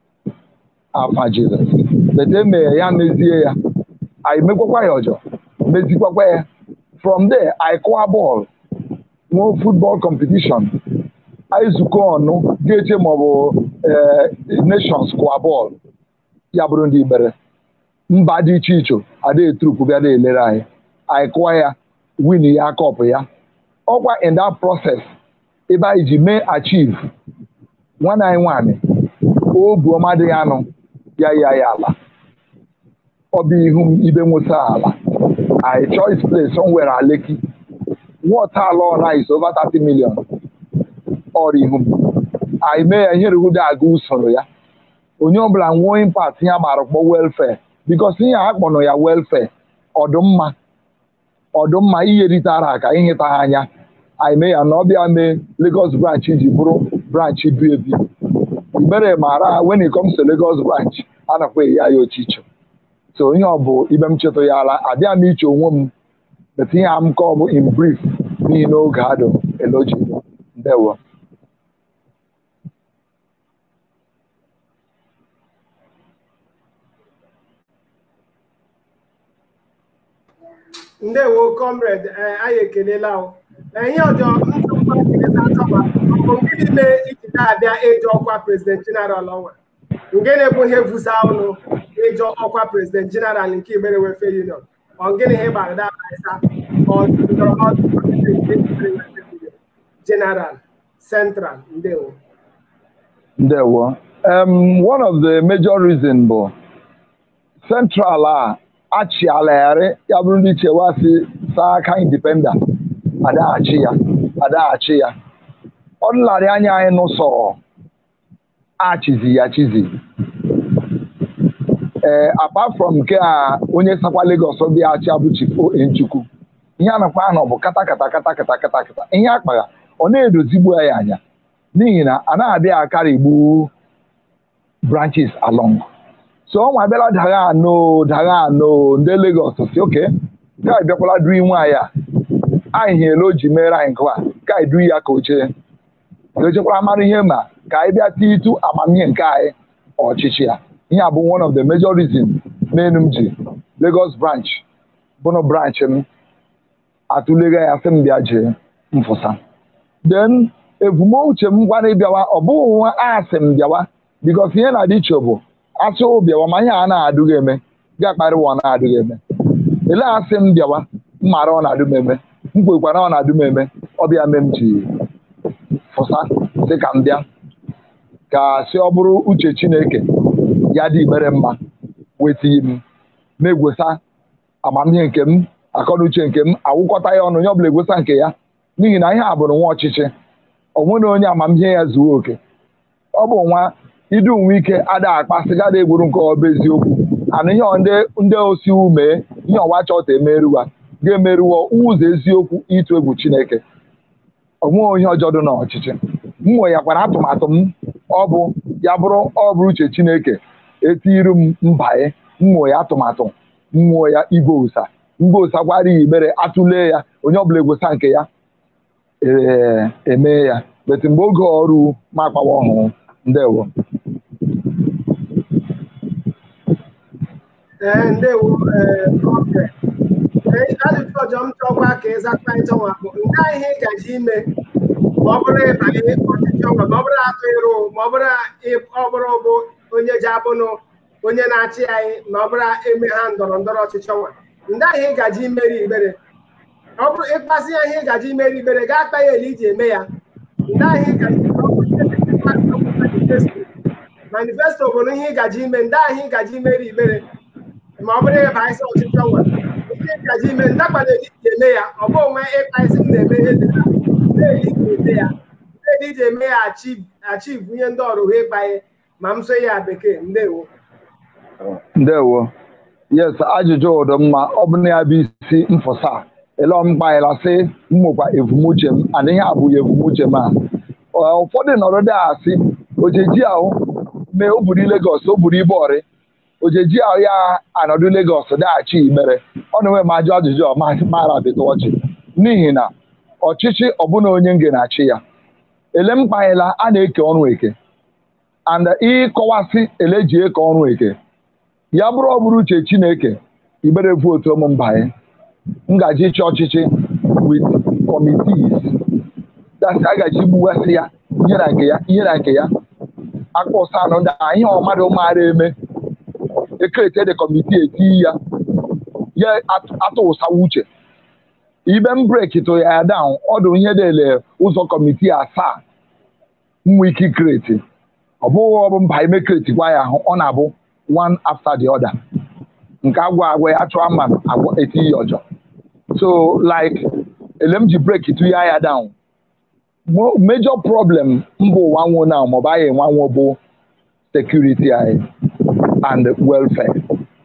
afa Jizọs bete mee ya mezie ya anyị mekwakwa ya ọjọọ mezikwakwa ya from there anyị kụwa bọọlụ nwee football competition anyị zukọ ọnụ ga-eche maọbụ nations kụwa bọọlụ ya bụrụ ndị Igbere mba dị iche iche ada eturupu bịa na-elere anyị anyị kụwa ya win ya kọpụ ya ọkwa in that process ebe anyị ji mee achieve nwanne anyị nwaanyị obu ọma dị ya nụ ya ya ya ala ọ bụ ihu m ibe nwụsa ala I choice place somewhere at Lekki water ala is over 30 million ọrụ ihu m anyị mee ya ihe ruhude aga usoro ya onye ọbụla nwee impact ihe agbara kpọ welfare because ihe a kpọnụ ya welfare ọdụmma ọdụmma iyeritara aka ịhịta ha anya anyị mee ya na ọbịa mee Lagos branch ji bụrụ branch bi ebi Igbere mara when it comes to Lagos branch a nakwa ya ya ochicho so ihe ọ bụ ibe m chetụ ya ala abịa m iche onwe m bet ihe a m ka ọ bụ in brief n'ihi na oge adụ eloji ndewo ndewo comrade anyị ekelela ihe ọjọọ bụ nke niile iji na-abịa ịjọ ọkwa prezident jeneral ọnwa nke na-ebu ihe vusa ọnụ ịjọ ọkwa prezident jeneral nke Igbere Welfare Union ọ gịnị ihe gbara dabaisa general central ndewo ndewo um, one of the major reason bụ central a achịalagharị ya bụrụ ndị chewa si saa aka independent adaghachi ya adaghachi ya ọ nlarị anya anyị n'ụsọ achizi ya chizi ee apart from nke a onye sakwa Lagos bịa achị abụchi Nchukwu ihe a nakwa anọ bụ kata kata kata kata kata kata ihe akpagha ọ na-edozigbu ya anya n'ihi na a na-abịa akarigbu branches along so ọ nwa bịara dagha anọ dagha anọ ndị Lagos si oke ka anyị bịakwala duru nwaanyị a anyị hiele o ji mere anyị nke a ka anyị duru ya ka oche echekwara mara ihe ma ka anyị bịa tie itu amamihe nke anyị ọchịchị ya ihe a bụ one of the major reasons menu m ji Lagos branch bụnụ branch m atụlega ya sị m bịa jee mfụsa then ebumnuche m gwara ịbịawa ọ bụghị nwa asị m bịawa because ihe na-adị iche bụ asị bịawa ma ihe a na-adụghị eme ga-akparịwa ọ na-adụghị eme ele asị m bịawa mmara ọ na-adụ m eme m kwekwara ọ na-adụ m eme ọbịa me m ji fụsa sị ka m bịa ka si ọ bụrụ uche Chineke ya dị Igbere mma wetighi m na-egwesa amamihe nke m akọnuche nke m awụkọta ya ọnụ onye ọbụla egwesa nke ya n'ihi na ihe a bụrụ nwa ọchịchị ọ nwere onye amamihe ya zuo oke ọ bụ nwa idu nwe ike ada akpasị gada egburu nke ọba eziokwu ana ihe ọ ndị ndị osi ume ihe ọwa chọta emeruwa ga-emeruwo ụzọ eziokwu ịtụ egwu chineke onweghị onye ọjọọ dị n'ọchịchị mmụọ ya kwara atụmatụ m ọ bụ ya bụrụ ọ bụrụ uche chineke etiru m mbanye mmụọ ya atụmatụ mmụọ ya igwe ụsa mgbe ụsa gwara ya igbere atụle ya onye ọbụla egwusa nke ya ee eme ya beti mgbe oge ọrụ ma akpawa ọhụụ ndewo ee ndewo ee oke Ee, ajụjụ ọjọọ m chọkwa ka ịza kparịta nwa bụ nke a ihe ị gaji ime ma ọ bụrụ ịbanye ọchịchị ọnwa ma ọ bụrụ atụ ịrụ ma ọ bụrụ ị- ọ bụrụ bụ onye ji abụnụ onye na-achị anyị ma ọ bụrụ eme ha ndọrọ ndọrọ ọchịchị ọnwa ndị ahụ ị gaji imeri ikpere ọ bụrụ ịkpasị ya ihe ị gaji imeri ikpere gaa kpa ya ele iji eme ya ndị ahụ ị gaji ọ bụrụ ihe dị ka manifesto manifesto bụ ihe ị gaji ime ndị ahụ ị gaji imeri ikpere ma ọ bụrụ ịba isi ọchịchị ọnwa ihe ị gaji ime ndị akwado eli iji eme ya ọ bụ onwe ịkpa isi m na-eme ihe dị na na-eli iji eme ya na-eli iji eme ya achieve achieve ihe ndị ọrụ ha ịkpanye ma m so ya bekee ndewo ndewo yes ajụjụ ụdị mma ọ bụ na ya bụ isi mfụsa ele mkpanyela sị mmụkwa evumuche m adịghị abụghị evumuche m a Ọ, ụfọdụ nọrọ dị asị ojeji ahụ mee o buru Lagos o buru Ibori ojeji ahụ ya anọdụ Lagos daghachi Igbere ọ na-enwe m ajụ ajụjụ ọ ma- mara bịta ọchị n'ihi na ọchịchị ọbụna onye nge na-achị ya ele mkpanyela a na-eke ọrụ eke and ịkọwasị ele ji eke ọrụ eke ya bụrụ ọ bụrụ uche chineke igbere votu ụmụ mbanye ngaji ịchị ọchịchị with committees dasị agaji gbuwasị ya ihe na nke ya ihe na nke ya akpọsa anụ ndị a, ihe ọmadụ maara eme ekerete de kọmitii eti ya ya atụ- atụ ụsawa uche ibe m breki tụ ya down ọdụ ihe dele ụzọ kọmitii asaa nwa ike kreti ọ bụghị ọ bụ mba ime kreti gwa ya ahụ ọ na-abụ one after the other nke agwa agwa ya chụọ mma agwa eti ya ọjọ so like ele m ji breki tụ ya ya down Mo- major problem mba ụwa nwụ na maọbụ anyị nwanwo bụ security anyị and welfare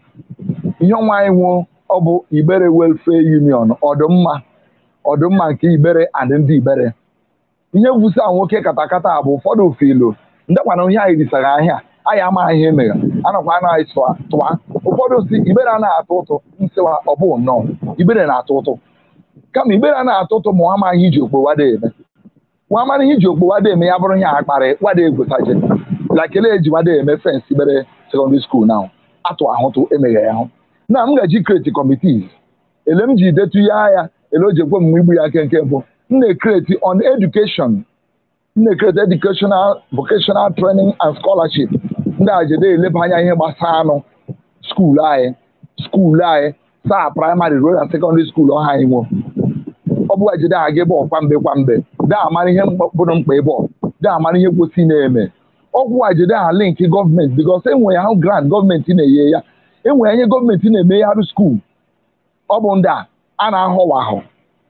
ihe ọnwa anyị nwụ ọ bụ Igbere Welfare Union ọdụmma ọdụmma nke Igbere and ndị Igbere ihe vusa nwoke katakata a bụ ụfọdụ filu ndekwana ihe anyị risara ahịa anyị amaghị ihe mere anakwa anaghị tụa tụa ụfọdụ si Igbere anaghị atụ ụtụ nsịwa ọ bụ nnọọ Igbere na-atụ ụtụ kama Igbere na-atụ ụtụ ma ọ amaghị iji okpo wada eme nwa amara ihe iji okpo wada eme ya bụrụ ihe akparị wada egwotaje lakele eji wada eme fensị Igbere secondary school now atụ ahụtụ emeghe ya ahụ na m gaji kreti committees ele m ji detu ya ya ele o ji ekwe m igbu ya aka nke mbụ m na-ekreti on education m na-ekreti educational vocational training and scholarship ndị a jede eleba anya ihe gbasara anụ skuulu anyị skuulu anyị saa praịmarị ruo na sekọndịrị skuulu ọha anyị nwe ọ bụla jide ha ga ebe kwamgbe kwamgbe daa amara ihe bụrụ mkpa ebe ọ daa amara ihe kwesị na-eme ọgwụ a jide ha linki gọọmenti bikos enwe ya ahụ grant gọọmenti na-enye ya enwe ihe gọọmenti na-emegharị skuul ọ bụ ndị a a na-ahọwa ahụ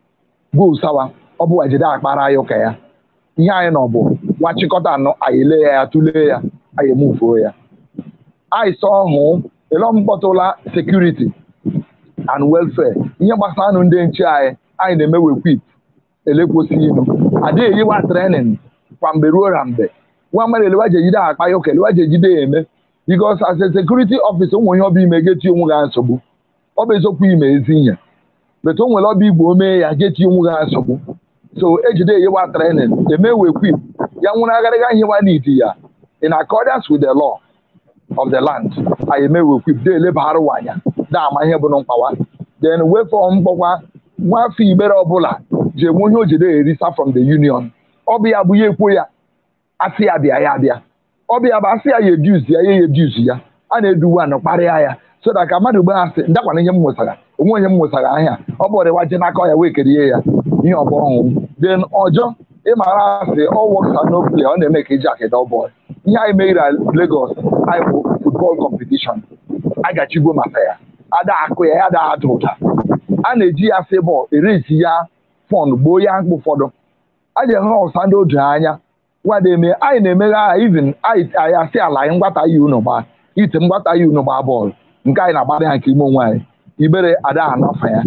bụ sawa ọ bụ ejide akpara ya ụka ya ihe anyị nọ bụ nwachịkọta anọ anyị lee ya ya tụlee ya anyị emufuo ya anyị sọ ọhụ elọ mkpọtụla sekuriti and welfare ihe gbasara anụ ndị nche anyị anyị na-eme wekwip elekwosi inu adịghị eyiwa trenin kwa mgbe ruo na mgbe nwa mmadụ elewa ji ejide akpa ya ụka elewa ji ejide ya eme bikos as a security officer ụmụ ihe ọbụ ime geti onwe ga nsogbu ọ bụ eziokwu ime ezi ihe betu o nwere ọba igbo omee ya geti onwe ga nsogbu so ejide eyiwa trenin eme wekwip ya nwere agaraga ihe wa n'iti ya in accordance with the law of the land anyị eme wekwip de elebara anya da ama ihe bụ mkpawa then wefọ mkpọkwa nwafọ igbere ọbụla ji enwe onye o jide erisa from the union ọ bụ ya bụ ya ekwo ya asị ya bịa ya bịa ọ bụ ya bụ asị ya ya eduzi ya ya ya eduzi ya a na-eduwa anọ kparịa ya so that ka mmadụ gbe asị ndakwana ihe m nwụsara onwe onye m nwụsara ahịa ọ bụ ọrịwa je n'aka ya wee kerie ya ihe ọbụ ọhụụ then ọjọ ịmara asị ọ works and no play ọ na-eme ka iji akịda bọọlụ ihe anyị meghere Lagos anyị bụ football competition agachigbo maka ya ada akụ ya ya ada ada ụda a na-eji ya febọl erezi ya fọn gboo ya mkpụ ụfọdụ a ga-enwe ọsa ndị oju anya nwada eme anyị na-emeghe agha even anyị anyị asị ala anyị mgbata yi unu gbaa ite mgbata yi unu gbaa bọọlụ nke anyị na-agbara ya nke ime onwe anyị ibere ada anafa ya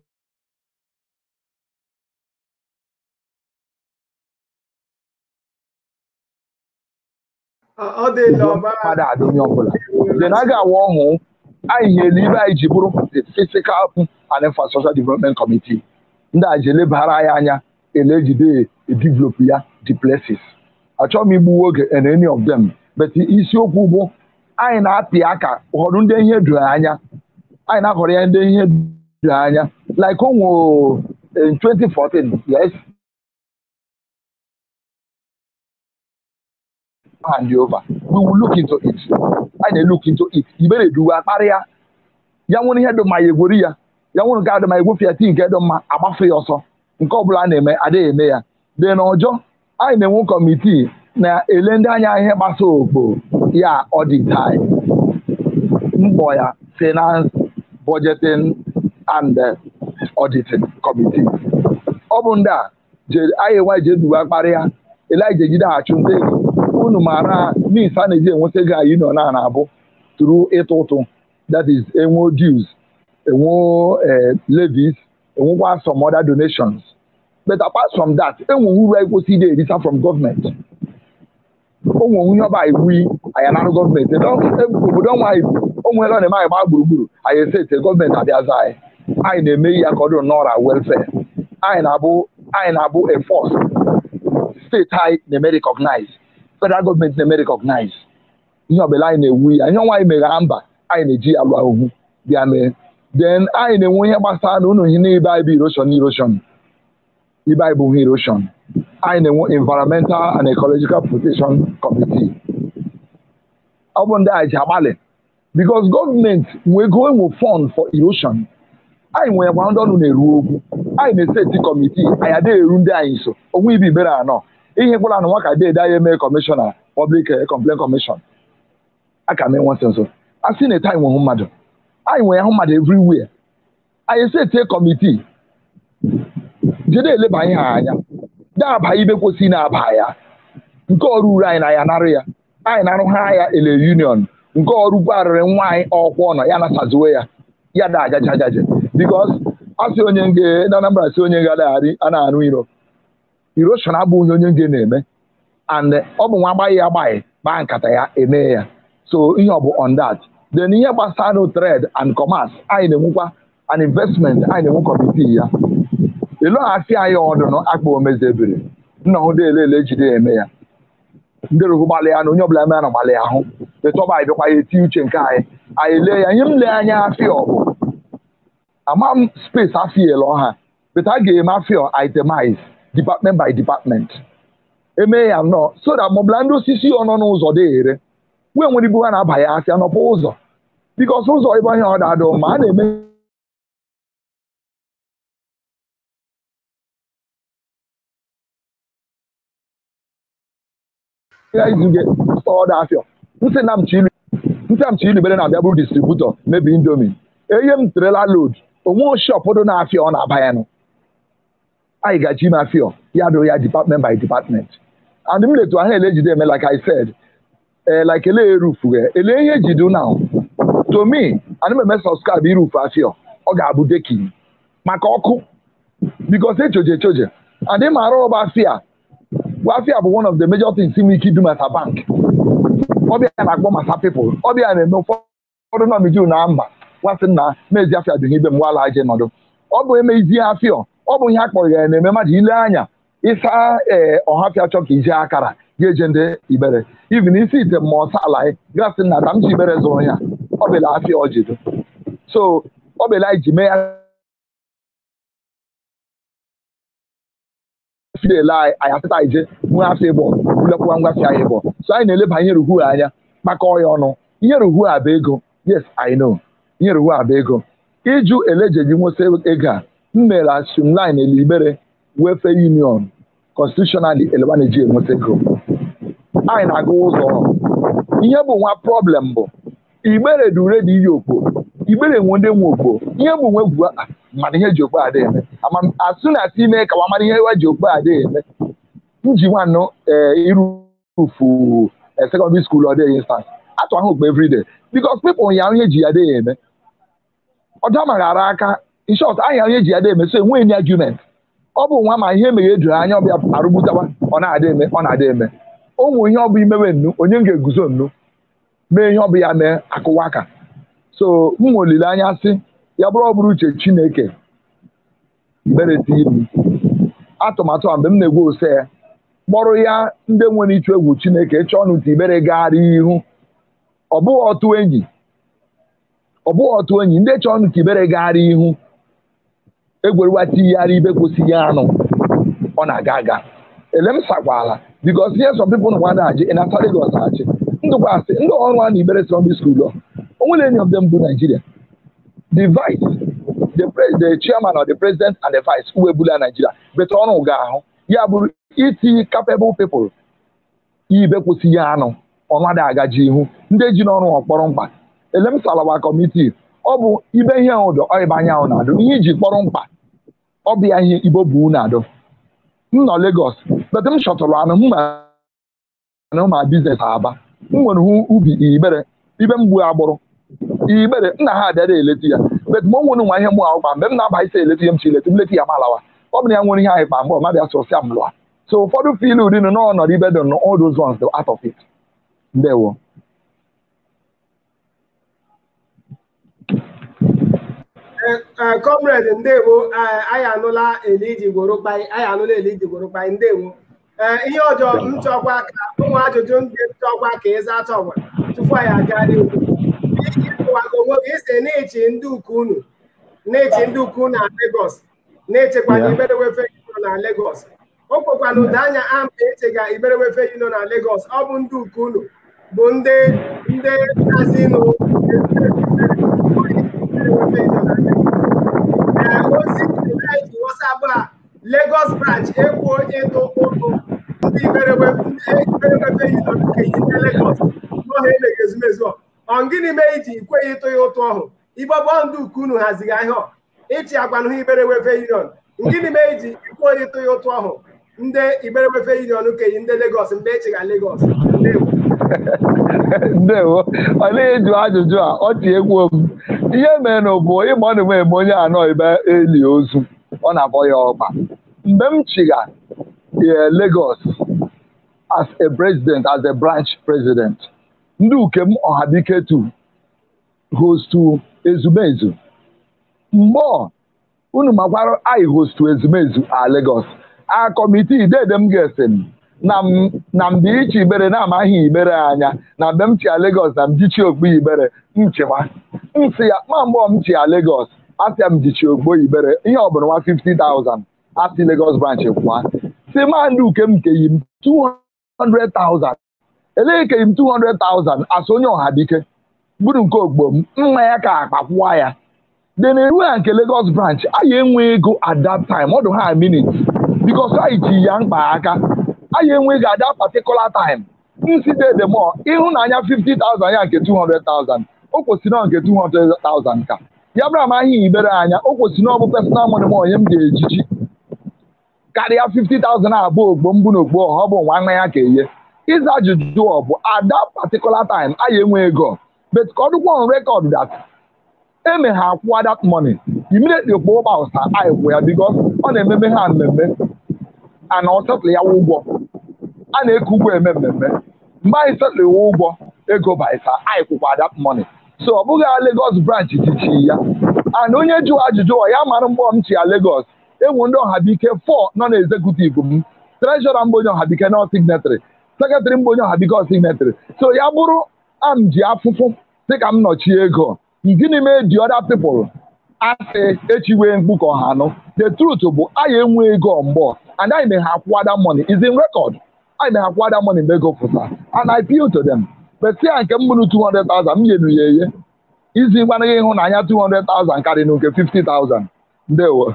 Ọ ọ dịla ugbo ọbara mmadụ ada onye ọbụla dị na a ga-awa ọhụ anyị nyere ibe anyị ji bụrụ the physical and infrastructure development committee ndị a ji elebara anyị anya elejide develop ya the places achọghị m igbu oge in any of them but isiokwu bụ anyị na-apị aka ụfọdụ ndị ihe doro anya anyị na-ahọrọ ya ndị ihe doro anya like o nwere in 2014 yes hand over we will look into it anyị na-look into it ibere duwe akparịa ya nwere ihe dị mma ya egwori ya ya nwere nke adị mma egwofe ya tii nke dị mma agbafe ya ọsọ nke ọbụla a na-eme adịghị eme ya dị na ọjọ anyị na-enwe kọmitii na-ele ndị anya ihe gbasa okpo ya audit anyị mkpọ ya finance budgeting and uh, auditing committee ọ bụ ndị a je- anyị nwa je duwe akparịa ele anyị jegide achụnta ego unu maara mis a na-eji enweta ego anyị nọ na na-abụ tụrụ ịtụ ụtụ that is enwo dues enwo eh, levies enwekwa some other donations but apart from that enwe uru anyị kwesịrị ide erita from gọọmenti onwe onye ọba iwu anyị anarụ gọọmenti obodo ọnwa anyị o nwere ọ na-eme anyị gbaa gburugburu anyị esete gọọmenti abịaza anyị anyị na-eme ihe ya ka ọ dịrị n'ọra welfare anyị na-abụ anyị na-abụ a force steeti anyị na-eme recognize federal gọọmenti na-eme recognize ihe ọbụla anyị na-ewu ya ihe ọnwa anyị megha mba anyị na-eji ya lụọ ahụhụ bịa mee then anyị na-enwe ihe gbasara na ụlọ ihe n'ibe anyị bụ erosion erosion ibe anyị bụ ihe erosion anyị na-enwe environmental and ecological protection committee ọ bụ ndị anyị ji agbalị because gọọmenti nwee ego enwe fund for erosion anyị nwere gwa ndị ọnụ na-eru okwu anyị na-eseti kọmitii anyị adịghị eru ndị anyị nso onwe ibe ibere anọ ihe gwara na nwa ka dede anyị eme kọmishọna public eh, complaint commission aka mee nwe nso a sị na anyị nwehụ mmadụ anyị nwere ahụ mmadụ everywhere anyị eseti kọmitii jide eleba ihe a anya daaba ibe kwesịrị na-aba ya nke ọrụ uru anyị na ya narụ ya anyị na-arụ ha ya ele union nke ọrụ gwarịrị nwa anyị ọkwụ ọnọ ya nasaziwe ya ya da ajaja ajaja bikos asị onye nge na Anambra si onye nga adagharị a na-arụ iro erosion abụghị onye nge na-eme and ọ bụ nwa agbaghị ya agbaghị kpaa nkata ya eme ya so ihe ọ bụ on that then ihe gbasara no trade and commerce anyị na-enwekwa an investment anyị na-enwe kọmitii ya eloghafi anyị ọdụnụ akpa omezebiri nna hụ dele ele jide eme ya ndị rohu gbalị ya na onye ọbụla eme na gbalị ya ahụ etọba anyị bịakwa ya eti uche nke anyị anyị lee ya ihe m lee anya afịa ọ bụ ama m space afịa ele ọha but a ga-eme afịa itemize department by department eme ya nnọọ so that maọbụla ndị osisi ọ nọ n'ụzọ dị ere wee nwere ibu ha na-aba ya afịa nọpụ ụzọ bikos ụzọ ebe ihe ọ da-adụ ma a na-eme ya izuge ọda afịa ntị na mchilu ntị a mchilu bere na-abịa bụrụ distributọ mebi indomi enye m trela load onwe shop dị na-afịa ọ na-aba ya nụ anyị gaji ime afịa ya dụrụ ya department by department and m letu ahụ ele ejide eme like I said eh, like ele erufu ele ihe ejidu now to me ana m eme subscribe irufu afịa ọ ga-abụ dekin maka ọkụ because echoje echoje and ị maara ọba afịa afia bụ one of the major things inwe ike idu masa bank ọbịa na-akpọ masa people ọbịa na-eme ụfọdụ nọmiju na mba nwasị na mezi afia dị n'ibe m gwala aje nọdụ ọ bụ emezi afia ọ bụ ihe a kpọrọ ya na-eme mmadụ ile anya ịsa ee ọhafịa chọ ka ije akara ga-eje ndị ibere even isi ite ma ọsa ala gasị na ta m ji ibere zụrụ ya ọ bela afia ọjido so ọ bela anyị ji mee ya fidel anyị anyị asịta ije nwe afọ ịbọ bulekwuwa ngwafi anyị ịbọ so anyị na-eleba ihe ruhu anya maka ọya ọnụ ihe ruhu a bụ ego yes i know ihe ruhu a bụ ego ịjụ elejeji nweta ego a m mere asumline elibere welfare union constitutionally elebaneji enweta ego anyị na-aga ụzọ ihe bụ nwa problem bụ igbere dure dị iyi okpo igbere nwe ndị nwe okpo ihe bụ nwe gwu mana ihe ji okpo adị eme ama asụ na ati ime ka wa mara ihe wa ji okpo adị eme nji nwanne irufu secondary school ọ dịghị instance atụ ahụ gba everyday because people ya onye ji ya adịghị eme ọdọ maghara aka in short ahịa onye ji ya adịghị eme so enweghị any argument ọ bụ nwa ma ihe emeghe edoro anya ọbịa arụgbutawa ọ na-adị eme ọ na-adị eme ụmụ ihe ọ bụ imewe nnu onye m ga-eguzo nnu mee ihe ọ bụ ya mee akụwa aka so m nwe olileanya sị ya bụrụ ọ bụrụ uche chineke ibere m atụmatụ a mgbe m na-egwu ose ya kpọrọ ya ndị nwere ịchụ egwu chineke chọọ ọnụ ka ibere gagharị ihu ọ bụghị ọtụ enyi ọ bụghị ọtụ enyi ndị chọọ ọnụ ka ibere gagharị ihu egwerewa tinyegharị ibe kwụsịghị anụ ọ na-aga aga ele m sakwala bikos ihe some people na nwana achị ịnata Lagos achị ndụkwasị ndị ọrụ a na ibere secondary school ọ onwere any of them bụ Nigeria the vice the, the chairman or the president and the vice uwe bula Nigeria bete ọrụ ga-ahụ ya bụrụ iti capable people ibe kwụsịghị anụ ọnwa agaji ihu ndị ji n'ọrụ ọkpọrọ mkpa ele m salawa kọmitii ọ bụ ibe ihe ụdọ ọịba anyanwụ na-adụ ihe iji kpọrọ mkpa ọ bụ ya ihe igbo bụ na-adụ m nọ Lagos bete m chọtụrụ anụ m ma biznes aba m nwere hụ ubi ibere ibe m gbuo agbụrụ ibere nna ha abịara eleti ya bet ma o nwere nwa ihe mụ ahụkpa mgbe m na-aba isi eleti ya m chi eleti m leti ya malawa ọ bụ na ya nwere ihe anyị kpa mgbe ọ mabịa sọsịa m lụa so ụfọdụ fil uri nọ n'ọnọdụ ibe dị nọ all those ones out of it ndewo comrade ndewo anyị anụla eliji gworokpai anyị anụla eliji gworokpai ndewo ihe ọjọọ m chọkwa ka ụmụ ajụjụ ndị chọkwa ka ịza chọgwa tupu anyị aga n'ihu ịwago onwe gị isi na-echi ndị ukwu unu na-echi ndị ukwu na Lagos na-echekwana iberewefe nọ na Lagos o kwekwana ụda anya ama echega iberewefe nọ na Lagos ọ bụ ndị ukwu unu bụ ndị ndị kazinụ ozi ji WhatsApp a Lagos branch ekwu ịtụ ụtụ ndị iberewefe nọ nke Lagos n'ọha emeghị ezumezu ọ gịnị mee iji ikweghị ịtụ ya ụtụ ọhụ igbọgbọ ndị ukwu unu hazighị ahịa ịchị agbanụ ha iberewefe union gịnị mee iji ikweghị ịtụ ya ụtụ ọhụ ndị iberewefe union keyi ndị Lagos mgbe echiga Lagos ndewo ọ na-eju ajụjụ a ọ tie egwu m ihe mere na bụ ịgba ọ na-eme eme onye anọ ebe eli ozu ọ na-abọ ya ọkpa mgbe m chiga Lagos as a president as a branch president ndị ukem ọhabike tu hostu ezumezu mgbe unu makwara anyị hostu ezumezu a Lagos a kọmitii dede m ga-esi m na mgbe ichi ibere na-amaghị ibere anya na mgbe m chi a Lagos na mjichi ogbo ibere nchịkwa nsị ya ma mgbe m chi a Lagos asịa m jichi ogbo ibere ihe ọ bụla nwa 50,000 asị Lagos branch kwa si ma ndị uke m keyi m 200,000 elee keyi m 200,000 asị onye ọha dike bụrụ nke ogbo m mma ya ka akpakwụwa ya dị na eru ya nke Lagos branch anyị enwe ego at that time ọ dị ha minutes because anyị ji ya mkpa aka anyị enweghị at that particular time nsite the more ịhụnanya 50,000 ya nke 200,000 o kwesịrị na nke 200,000 ka ya bụrụ amaghị ibere anya o kwesịrị na ọ bụ personal money m onye m ga-ejiji karịa 50,000 abụọ ogbo mbụ na ogbo ọha ọ bụ nwa nwa ya ka eye ịza ajụjụ ọ bụ at that particular time anyị enwe ego but ka ọ dịkwa on record that eme ha akwụwa that money immediately kpọọ ụgba ụsa anyị kwụ ya because ọ na-ememe ha mmemme ana ọ setụlụ ya ụgwọ a na-eke ụgwọ eme mmemme mgbe anyị setụlụ ụgwọ ego baisa anyị kwụkwa that money so ọ bụghị Lagos branch jichi ya and onye jụrụ ajụjụ ọ ya mara mgbe m chi ya Lagos enwe ndị ọhabike 4 nọ na executive m treshọra mgbe onye ọhabike nọ signetary sekretarị mgbe onye ọhabike ọ signetary so ya bụrụ am ji afụfụ dịka m nọchie ego gịnị mee the other people asị echiwe mkpu ka ọha anụ the truth bụ anyị enwe ego mgbọ and anyị may have water money is in record anyị may have water money mgbe ego fụta and I appeal to them but si ya nke m bụrụ 200,000 m nyenu ya eye izi gbanaghị ịhụnanya 200,000 karị na nke 50,000 ndewo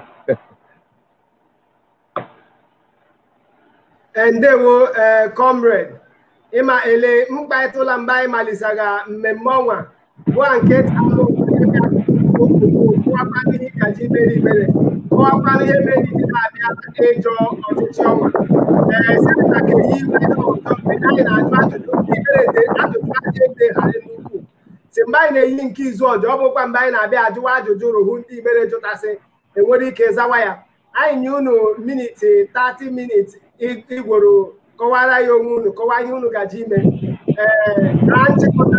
ndewo comrade ịma ele mkparịtaụla mgbe anyị malisaga mmemme ọnwa bụ nke kaji mere ibere ọ kọwakwana ihe mere iji na-abịa ịjọ ọchịchị ọnwa ee senata ga-eyi iwe ọzọ mgbe anyị na-ajụ ajụjụ ndị ibere ajụjụ aja edegharị n'ukwu si mgbe anyị na-eyi nke izu ọjọọ ọ bụkwa mgbe anyị na-abịa ajụwa ajụjụ rụhụ ndị ibere jụtasị enwere ike zawa ya anyị nye unu miniti 30 miniti igworo kọwara ya onwe unu kọwaa ihe unu gaji ime ee na nchịkọta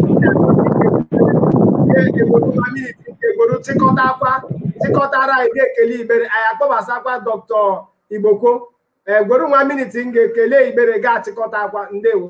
egworo chịkọtakwa chịkọtara anyị ga-ekele ibere anyị akpọbasakwa dọkịta igboko egworo nwa miniti m ga-ekele ibere ga-achịkọta akwa ndewo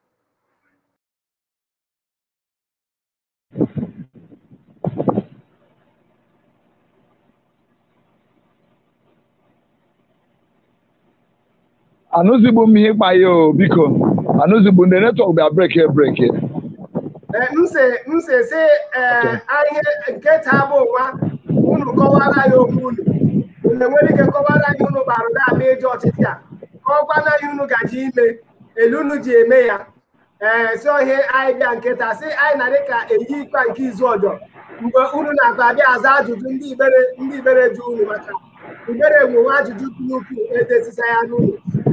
anụzigbu m ihe ịkpa ya o biko anụzigbu ndị netwọk bịa breki breki mse mse si ihe nke taa bụ nwa unu kọwara ya okwu unu unu enwere ike kọwara anyị unu gbara na-abịa eji ọchịchị a kọwakwana anyị unu gaji ime elu unu ji eme ya ee si ihe anyị bịa nkịta si anyị na dịka eyi ikpa nke izu ọjọọ mgbe unu na-akpa abịa aza ajụjụ ndị ibere ndị ibere ju unu maka ibere nwewe ajụjụ dị n'ukwu edesisa ya n'ụlọ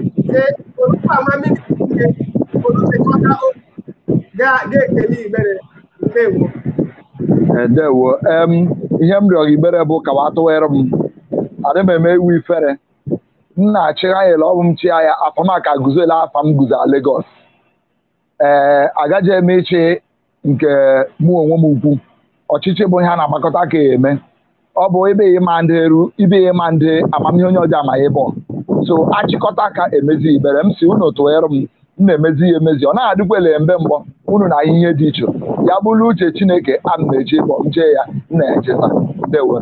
olukpamamikọta ga-ekele ibere ndewo edewo em ihe m rịọrọ ibere bụ ka wa tụwere m adị m eme iwu ifere m na-achịgha ya ọ bụ m chi ya afa m aka guzola afa m guzo Lagos ee agaghị eme ịchị nke mụ onwe m ukwu ọchịchị bụ ihe a na-agbakọta ka eme ọ bụ ebe ịma ndị eru ibe ịma ndị amamihe onye ọjọọ ama ịbọ so achịkọta ka emezi ibere m si unu tụghere m m na-emezi ya emezi ọ na-adịkwele mgbe mgbọ unu na ihe dị iche ya bụrụ uche chineke a m na-eche ịbọ m jee ya m na-echeta ndewo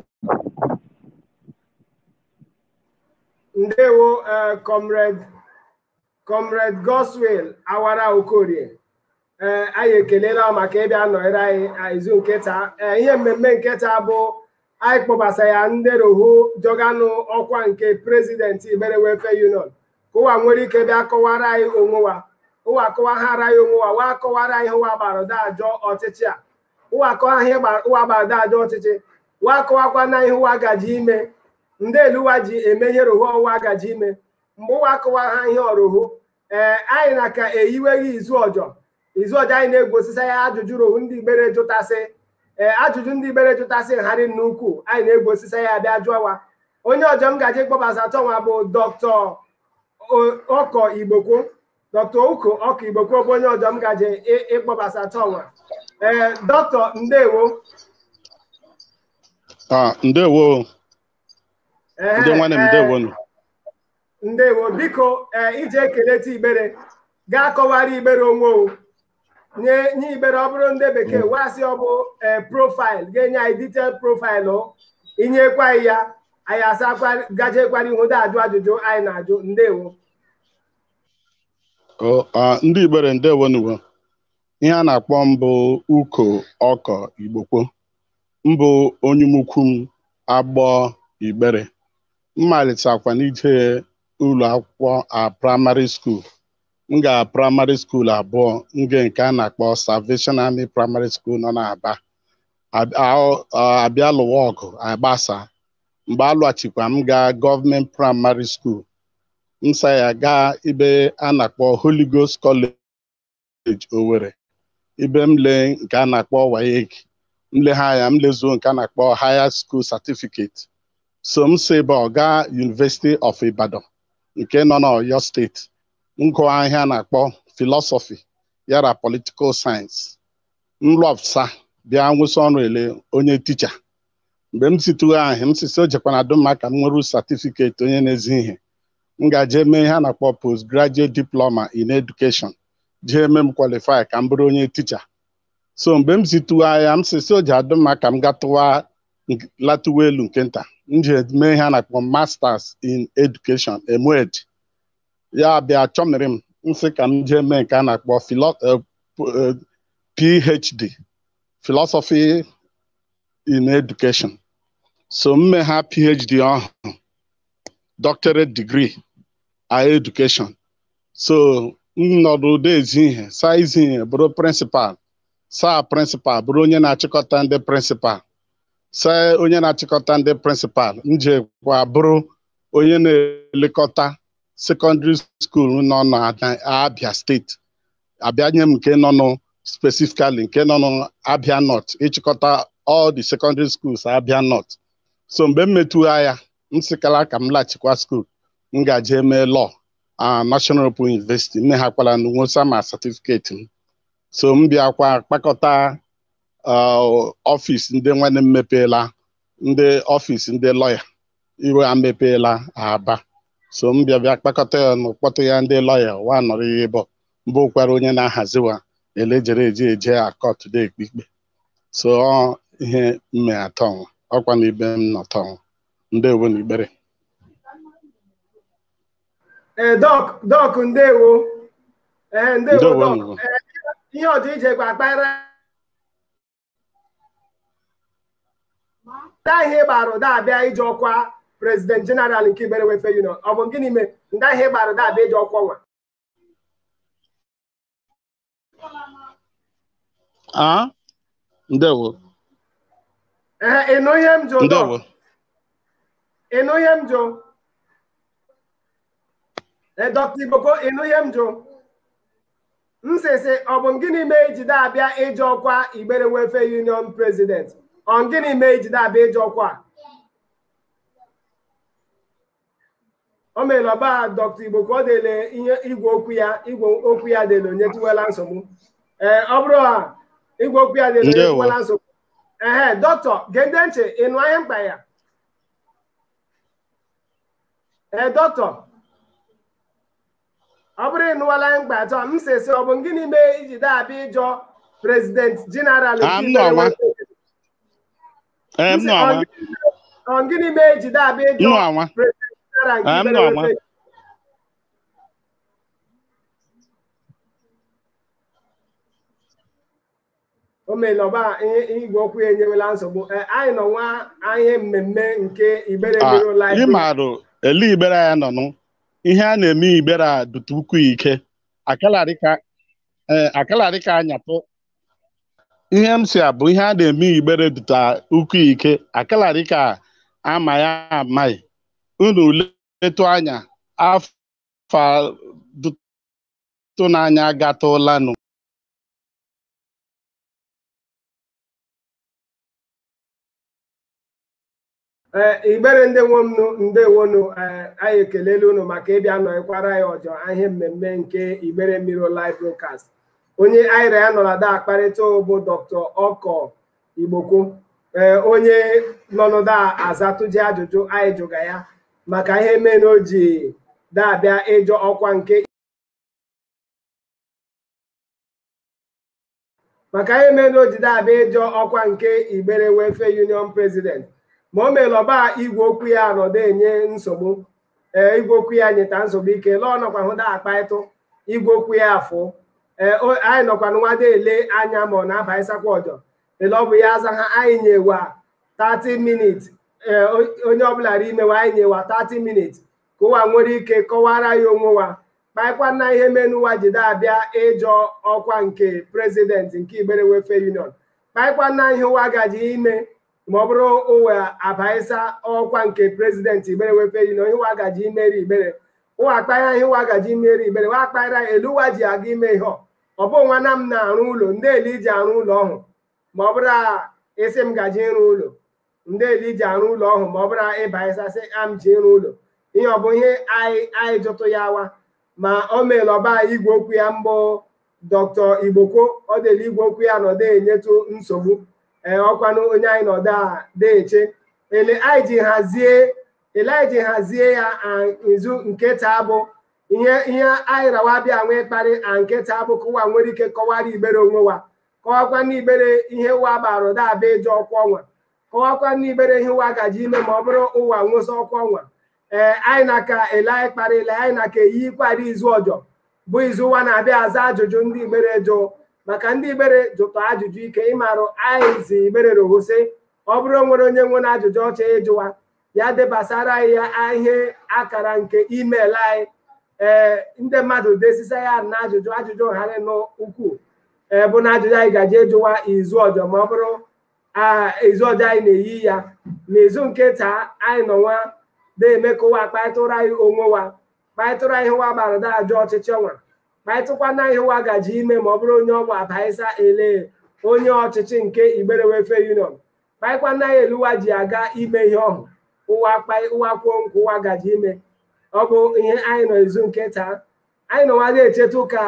ndewo comrade comrade Goswell awara okorie ee anyị ekelela maka ịbịa nọnyere anyị izu nketa ee ihe mmemme nketa bụ anyị kpọbasa ya ndị rohu jọganụ ọkwa nke prezidenti Ibere Welfare Union ka ụwa nwere ike bịa kọwara anyị onwewa ụwa kọwaghara anyị onwewa wa kọwara anyị ụwa gbarụda ajọ ọchịchị a ụwa kọwa ihe ụwa gbarụda ajọ ọchịchị wa kọwakwa na ihe ụwa gaji ime ndị eluwa ji eme ihe rohu ọwa gaji ime mgbe ụwa kọwa ha ihe ọrohu ee anyị na ka eyiweghị izu ọjọọ izu ọjọọ anyị na-egosisa ya ajụjụ rohu ndị Ibere jụtasị ee ajụjụ ndị Ibere jụtasị nharị nnukwu anyị na-egosisa ya bịa jụọwa onye ọjọọ m gaji kpọbasa tọnwa bụ dọkịta ọkọ igbokwo dọkịta ụkọ ọkọ igbokwo bụ onye ọjọọ m gaji ịkpọbasa tọnwa ee dọkịta ndewo ndewo ndị nwanne m ndewo ndewo biko ije ekeleta Ibere gaa kọwara Ibere onwe o nye nye Ibere ọ bụrụ ndị bekee wasị ọ bụ profaịlụ ga-enye anyị detail profaịlụ inyekwa ya anyị asakwa gajekwara ihu dị ajụ ajụjụ anyị na-ajụ ndewo ndị Ibere ndewo nuwo ihe a na-akpọ mbụ uko ọkọ igbokwo mbụ onye umukwu m agbọ Ibere mmalitekwa n'ije ụlọ akwụkwọ a praịmarị skuul m ga praịmarị skuul abụọ nge nke a na-akpọ Salvation Army praịmarị skuul nọ n'Aba abịa lụwa ọgụ agbasa mgbe a lụghachikwa m gaa gọọmenti praịmarị skuul m sa ya gaa ibe a na-akpọ Holy Ghost College Owerri ibe m lee nke a na-akpọ WAEC m legha ya m lezuo nke a na-akpọ Higher School Certificate so m si ebe ọ gaa University of Ibadan nke nọ n'Ọyọ steeti m gụọ ihe a na-akpọ philosophy yara political science m lụọpụta bịa nwụsị ọrụ ele onye ticha mgbe m situghị ahụ m sisi o jekwana duma ka m nwere satifiketi onye na-ezi ihe m gaje mee ihe a na-akpọ postgraduate diploma in education jee mee m kwalifai ka m bụrụ onye ticha so mgbe m situghị ahịa m sisi o ji adụmma ka m gatụwa latụwa elu nke nta m ji mee ihe a na-akpọ masters in education emed ya bịa chọmiri m nsị ka m jee mee nke a na-akpọ phd philosophy in education so m mee ha phd ọhụrụ doctorate degree a education so m nọdụ ụdị ezi ihe saa izi ihe bụrụ prịnsịpal saa prịnsịpal bụrụ onye na-achịkọta ndị prịnsịpal se onye na-achịkọta ndị prịnsịpal njekwa bụrụ onye na-elekọta sekọndịrị skuul nọ n'Abia steeti abịa nye m nke nọ nụ specifically nke nọ n'Abia North ịchịkọta all the secondary schools Abia North so mgbe m metụgha ya m sịkala ka m laghachikwa skuul m gaje mee law a National Open University nne ha kwara na nwosa ma certificate m so m bịakwa kpakọta ọfịs ndị nwanne m mepeela ndị ọfịs ndị lọya iwe a mepeela aba so m bịa bịa kpakọta ya na ụkpọtụ ya ndị lọya wa nọrọ ihe bụ mbụ kwara onye na-ahaziwa elejere eji eje akọt dị ekpe ikpe so ọ ihe mme atọnwụ ọkwa na ibe m nọtọnwụ ndewo na ikpere ee dọk dọk ndewo ee ndewo Ndewo, dọk ndewo. Ee, ihe ọdịiche kwa akpara ndị ihe gbara ụda abịa ije ọkwa prezident jeneral nke Igbere Welfare Union ọ bụ gịnị mee ndị ihe gbara ụda abịa ije ọkwa nwa a ndewo ee ịnụ ihe m jụ dọk ndewo ịnụ ihe m jụ ee dọkta Igboko ịnụ ihe m jụ m sịsị ọ bụ gịnị mee ijide abịa ije ọkwa Igbere Welfare Union president ọ gịnị mee ijide abịa ije ọkwa a? o mere ọba dọkta Igbo ka ọ dele ihe igwe okwu ya igwe okwu ya dele onye tiwela nsogbu ee ọ bụrụ ha igwe okwu ya dele onye Ndewo. tiwela nsogbu ehe dọkịta gende ntị ịnụ anya mkpa ya ee dọkịta ọ bụrụ ịnụwala ya mkpa atọ m sịsị ọ bụ gịnị mee ijide abịa ịjọ prezident jeneral Ah, m nọ nwa. ee m nọ anwa ọ gịnị mee ijide abịa m ịjọ nọ anwa prezident jeneral nke Ah, m Igbere nọ anwa. Welfare o meela ọba ihe igwe okwu ya enyewela nsogbu Ee, anyị nọ nwa ihe mmemme nke Igbere Ah, Mirror Live ị marụ ele igbere ya nọ nụ ihe a na-eme igbere a dụtụ ukwu ike akalarịka ee akalarịka anyapụ ihe m si abụ ihe a na-eme igbere dụta ukwu ike akalarịka ama ya amaghị unu letụ anya afọ dụtụ n'anya gatụlanụ ee Igbere ndị nwe m nụ ndewonu ee anyị ekelela unu maka ịbịa nọnyekwara anyị ọjọ ihe mmemme nke Igbere Mirror Live Broadcast onye anyị ya nọ na da akparịta bụ Dr. Ọkọ Igboko ee onye nọ n'ụda azatụji ajụjụ anyị jụga ya maka ihe mee na o ji dabịa ịjọ ọkwa nke maka ihe mere na o ji dabịa ịjọ ọkwa nke Igbere Welfare Union President ma o mere ọba igwe okwu ya nọdụ enye nsogbu ee igwe okwu ya nyeta nsogbu ike lọọ nọkwa hụ da akpaịtụ igwe okwu ya afụ ee o- anyị nọkwa nwada ele anya ma ọ na-abaịsakwa ọjọ ele ọ bụ ya aza ha anyị nyewa 30 minutes ee o- onye ọbụla ri imewa anyị nyewa 30 minutes ka ụwa nwere ike kọwara ya onwe wa kpaịkwa na ihe menuwa jide abịa ịjọ ọkwa nke prezidenti nke Igbere Welfare Union kpaịkwa na ihe ụwa gaji ime ma ọ bụrụ ụwa abaịsa ọkwa nke prezidenti Igbere Welfare Union ihe ụwa gaji imeri Igbere ụwa akpara ihe ụwa gaji imeri Igbere wa akpara elu ụwa ji aga ime ihe ọ ọ bụ nwana m na-arụ ụlọ ndị eli ji arụ ụlọ ọhụ ma ọ bụrụ a isi m gaji ịrụ ụlọ ndị eli ji arụ ụlọ ọhụ ma ọ bụrụ ịbaịsa sị am ji ịrụ ụlọ ihe ọ bụ ihe anyị anyị jụtụ ya wa ma o meela ọba igwe okwu ya mbụ dr igboko ọ dịla igwe okwu ya nọdụ enyetụ nsogbu ee ọkwanụ onye anyị nọdụ a deeche ele anyị ji hazie ele anyị ji hazie ya a, izu nke taa bụ ihe ihe anyị rawa bịa nwee kparị a nke taa bụ ka ụwa nwere ike kọwara igbere onwe wa kọwakwa n'igbere ihe ụwa gbara ụda abịa ịjọ ọkwa ọnwa kọwakwa n'igbere ihe ụwa gaji ime ma ọ bụrụ ụwa nwụsị ọkwa ọnwa ee anyị na ka ele anyị kparịla anyị na ka eyi kwara izu ọjọ bụ izu ụwa na-abịa aza ajụjụ ndị igbere jụ maka ndị igbere jụtụ ajụjụ ike ịmarụ anyị zi igbere rohose ọ bụrụ nwere onye nwere ajụjụ ọcha ịjụwa ya debasara anyị ya ihe akara nke email anyị ee ndị mmadụ desisa ya na ajụjụ ajụjụ ghara n'ukwu ee bụ na ajụjụ anyị gaji ịjụwa izu ọjọ ma ọ bụrụ ezu ọjọọ anyị na-eyi ya n'izu nke taa anyị nọ nwa na-eme ka ụwa kparịtụrụ anyị onwe wa kparịtụrụ anyị wa gbara da ajọ ọchịchị ọnwa kparịtụkwana ihe wa gaji ime ma ọ bụrụ onye ọgwụ abaisa ele onye ọchịchị nke Igbere Welfare Union kparịkwana anyị eluwa ji aga ime ihe ọhụ ụwa kpai ụwa kwuo nkwa ụwa gaji ime ọ bụ ihe anyị nọ ezu nke taa anyị nọ nwa na-echetụ ka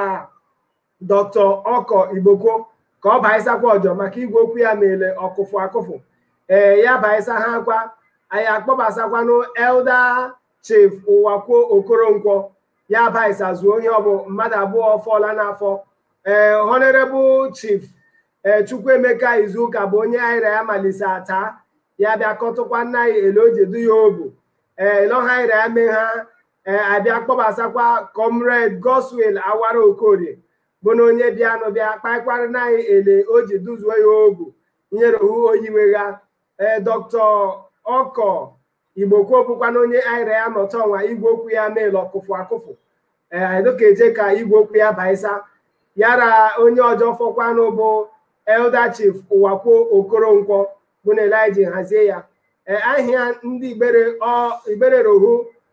dr ọkọ igbokwo ka ọ baịsakwa ọjọ maka igwe okwu ya mere ọkụfụ akụfụ ee ya baịsa ha kwa anyị akpọbasakwanụ elda chief ụwakwuo okoronkwo ya baịsa zuo onye ọbụ mmadụ abụọ fọla n'afọ ee honorable chief ee chukwuemeka izuụka bụ onye aịra ya malise ata ya bịa kọtụkwa nna ya ele o jedu ya obu ee elọha aịra ya mee ha ee abịa kpọbasakwa comrade goswel awara okorie bụ na onye bịanụ bịa kpaịkwara na anyị ele o ji duzuo ya ogu nyere ohu oyiwegha ee dọkịta ọkọ igbokwo bụkwana onye aịra ya nọta ọnwa igwe okwu ya meela ọkụfụ akụfụ ee anyị eje ka igwe okwu ya baisa yara onye ọjọọ fọkwanụ bụ elda chief ụwakwuo okoronkwo bụ na eliji hazie ya ee ahịa ndị igbere igbere rohu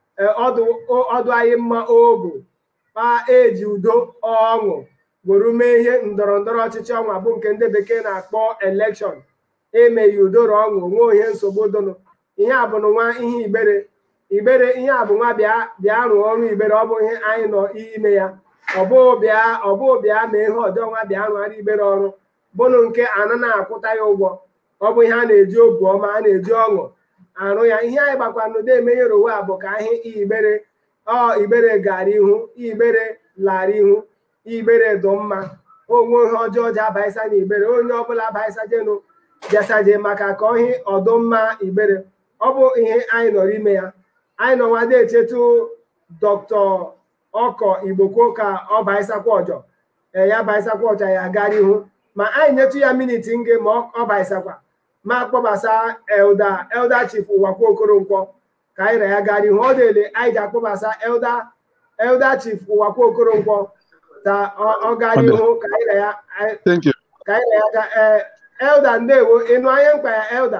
ọdụ anyị mma obu kpa eji udo ọṅụ gwuru mee ihe ndọrọ ndọrọ ọchịchị ọnwa bụ nke ndị bekee na-akpọ elekshọn emeghị udoro ọṅụ onwe ihe nsogbu dụnụ ihe a bụ nwa ihe igbere igbere ihe a bụ nwa bịa bịa rụọ ọrụ igbere ọ bụ ihe anyị nọ ime ya ọbụ bịa ọbụ bịa ma ihe ọjọọ nwa bịa rụgharị igbere ọrụ bụnụ nke anụ na-akwụta ya ụgwọ ọ bụ ihe a na-eji obu ọma a na-eji ọṅụ arụ ya ihe anyị gbakwanụ na-emenyere onwe a bụ ka ihe igbere ọ igbere gara ihu igbere lara ihu igbere dụ mma onwe ihe ọjọọ ji abaịsa na igbere onye ọbụla abaịsa jenu bịasaje maka ka ọhị ọdụmma igbere ọ bụ ihe anyị nọrọ ime ya anyị nọ nwada echetu dọkịta ọkọ igbokwo ka ọ baịsakwa ọjọ ee ya baịsakwa ọjọ ya gara ihu ma anyị nyetu ya miniti nge ma ọ baịsakwa ma kpọbasa elda elda chief ụwakwa okoronkwo ka anyị na ya gara ihu ọ dịle anyị ji akpọbasa elda elda chief ụwakwa okoronkwo ka ọ gara ihu ka anyị na ya ka anyị na ya ga ee elda ndewo ịnụ anya mkpa ya elda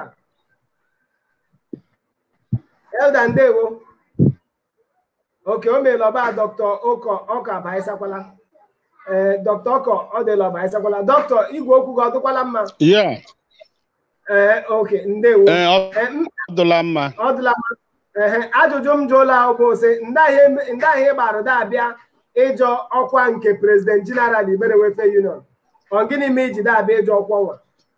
elda ndewo oke o meela ọba dọkịta ụkọ ọka abaisakwala ee dọkịta ọkọ ọ dịla ọbaisakwala dọkịta igwe okwu gị ọ dịkwala mma ee oke ndewo ọdụla mma ọ dịla mma ee ajụjụ m jụla bụ sị ndị ahịa gbara dabịa ịjọ ọkwa nke prezident jeneral Igbere Welfare Union ọ gịnị ma iji dabịa ịjọ ọkwa nwa